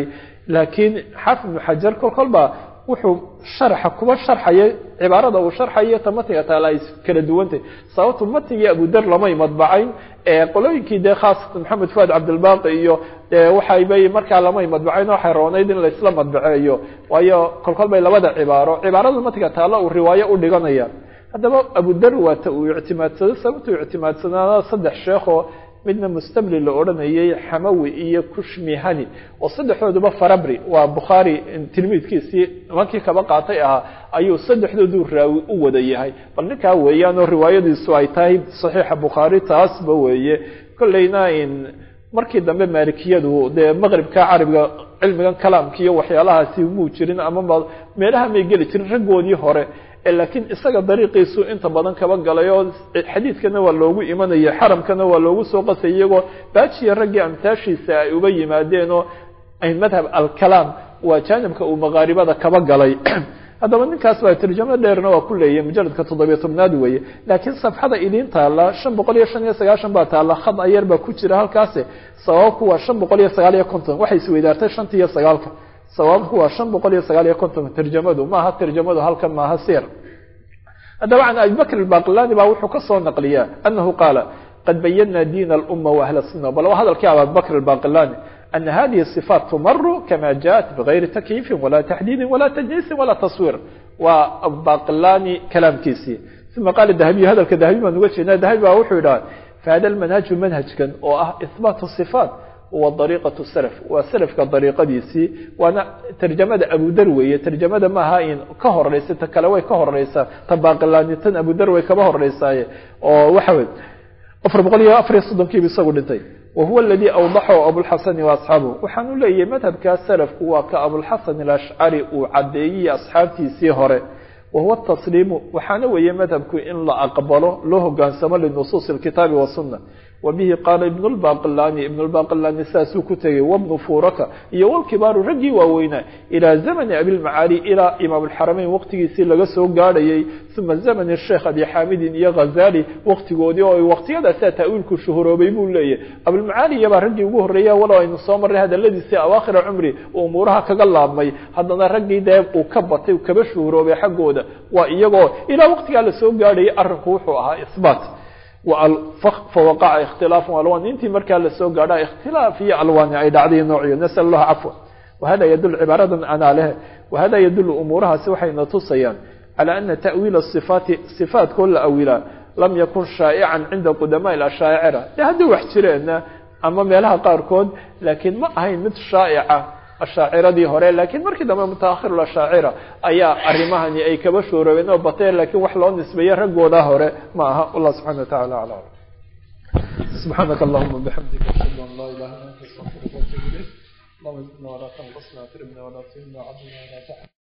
[SPEAKER 1] laakiin xaafid ibnu xajar kol kolba wuxuu sharxa kuba sharxaya cibaarada uu sharxayo ta matiga taala ay kala duwantay sababtu matigii abudar lamay madbacayn qolooyinkii dee khaasatan maxamed fuad cabdilbaqi iyo waxaybay markaa lamay madbacayn waxay roonayd in laisla madbaceeyo waayo kolkol bay labada cibaaro cibaarada matiga taala uu riwaayo u dhiganaya haddaba abudar waata uu ictimaadsado sababtuu ictimaadsanaana saddex sheekoo midna mustamli la odhanayay xamawi iyo kushmihani oo saddexdooduba farabri waa bukhaari tilmiidkiisii nimankii kaba qaatay ahaa ayuu saddexdoodu raawi u wada yahay bal ninkaa weeyaan oo riwaayadiisu ay tahay saxiixa bukhaari taasba weeye kolleyna markii dambe maalikiyadu dee maqribka carabiga cilmigan kalaamka iyo waxyaalahaasi muu jirin ama meelaha may geli jirin raggoodii hore laakiin isaga dariiqiisu inta badan kaba galay oo xadiidkana waa loogu imanaya xaramkana waa loogu soo qasay iyagoo baajiya raggii amtaashiisa ay uba yimaadeen oo madhab alkalaam waa jaanibka uu maqaaribada kaba galay haddaba ninkaas baa tarjamo dheerna waa ku leeyahy mujaladka toddobiyo tobnaad weeye laakiin safxada idiin taalla shan boqol iyo shan iyo sagaashan baa taalla khad ayar baa ku jira halkaasi sababku waa shan boqol iyo sagaal iyo konton waxay isweydaartay shanta iyo sagaalka sababku waa shan boqol iyo sagaal iyo konton tarjamadu maaha tarjamadu halkan maaha sir haddaba can abi bakr albaqilani baa wuxuu ka soo naqliyaa anahu qaala qad bayana diin aluma waahla suna bal waa hadalkii abibakr albaqilani ana hadihi صifaat tumaru kama jaءat bigayri takyiifin wala taxdiidin wala tajniisin wala taswiir waa abaqilani kalaamkiisii uma qaala dahabiyu hadalka dahabi baan uga jeednaa dahabi baa wuxuu idhaha fahada manhaju manhajkan oo ah ihbaat صifaat huwa dariiqatu salaf waa salafka dariiqadiisii waana tarjamada abudar weeye tarjamada maaha in ka horeysa ta kale way ka horeysaa ta baaqilaani tan abudar way kaba horeysaaye oo waxa wey afar boqol iyo afar iyo soddonkiiba isagu dhintay wa huwa aladii awdaxahu abulxasani wa asxaabuhu waxaan u leeyahay madhabkaa salafku waa ka abulxasan alashcari uu caddeeyey asxaabtiisii hore wahuwa tasliimu waxaana weeye madhabku in la aqbalo loo hogaansamo linusuusi alkitaabi wasunna wabihi qaala ibn lbaqilani ibn lbaqilani saasuu ku tegey wabnu furaka iyo walkibaaru raggii waaweynaa ilaa zamani abilmacaali ilaa imaam alxarameyn waqtigiisii laga soo gaadhayay uma zamani sheekh abi xaamidin iyo ghazali waqtigoodii oo waqtiyadaasaa taawiilku shuhuroobay buu leeyahy abilmacaali iyabaa raggii ugu horreeya walow aynu soo marray hadaladiisii awaakhira cumri uu umuuraha kaga laabmay haddana raggii dee uu ka batay kaba shuhuroobay xaggooda waa iyagoo ilaa waqtigaa lasoo gaadhayay arrinku wuxuu ahaa isbaat fawaqaca ikhtilaafu alwan intii markaa lasoo gaadha ikhtilaaf iyo alwaani ay dhacday noociyo nasal allaha cafwa wahada yadul cibaaradan anaa leh wahada yadulu umuurahaasi waxayna tusayaan calى ana ta'wiila sifaati sifaatkood la awilaa lam yakun shaa'ican cinda qudamaء ashaacira de hadday wax jireenna ama meelaha qaarkood laakiin ma ahayn mid shaa'ica ashaaciradii hore laakiin markii dambe mutaahir ashaacira ayaa arimahani ay kaba shooroobeen oo bateen lakiin wax loo nisbeeye raggooda hore ma aha wallah subxana wa tacala aclam subxaanaka allahuma bixamdika ashhadu an laa ilaha illa anta astaغfiruka watubu ilayk allahuma zidna walaa tanqusna akrimna walaa tuhina wcadna walaa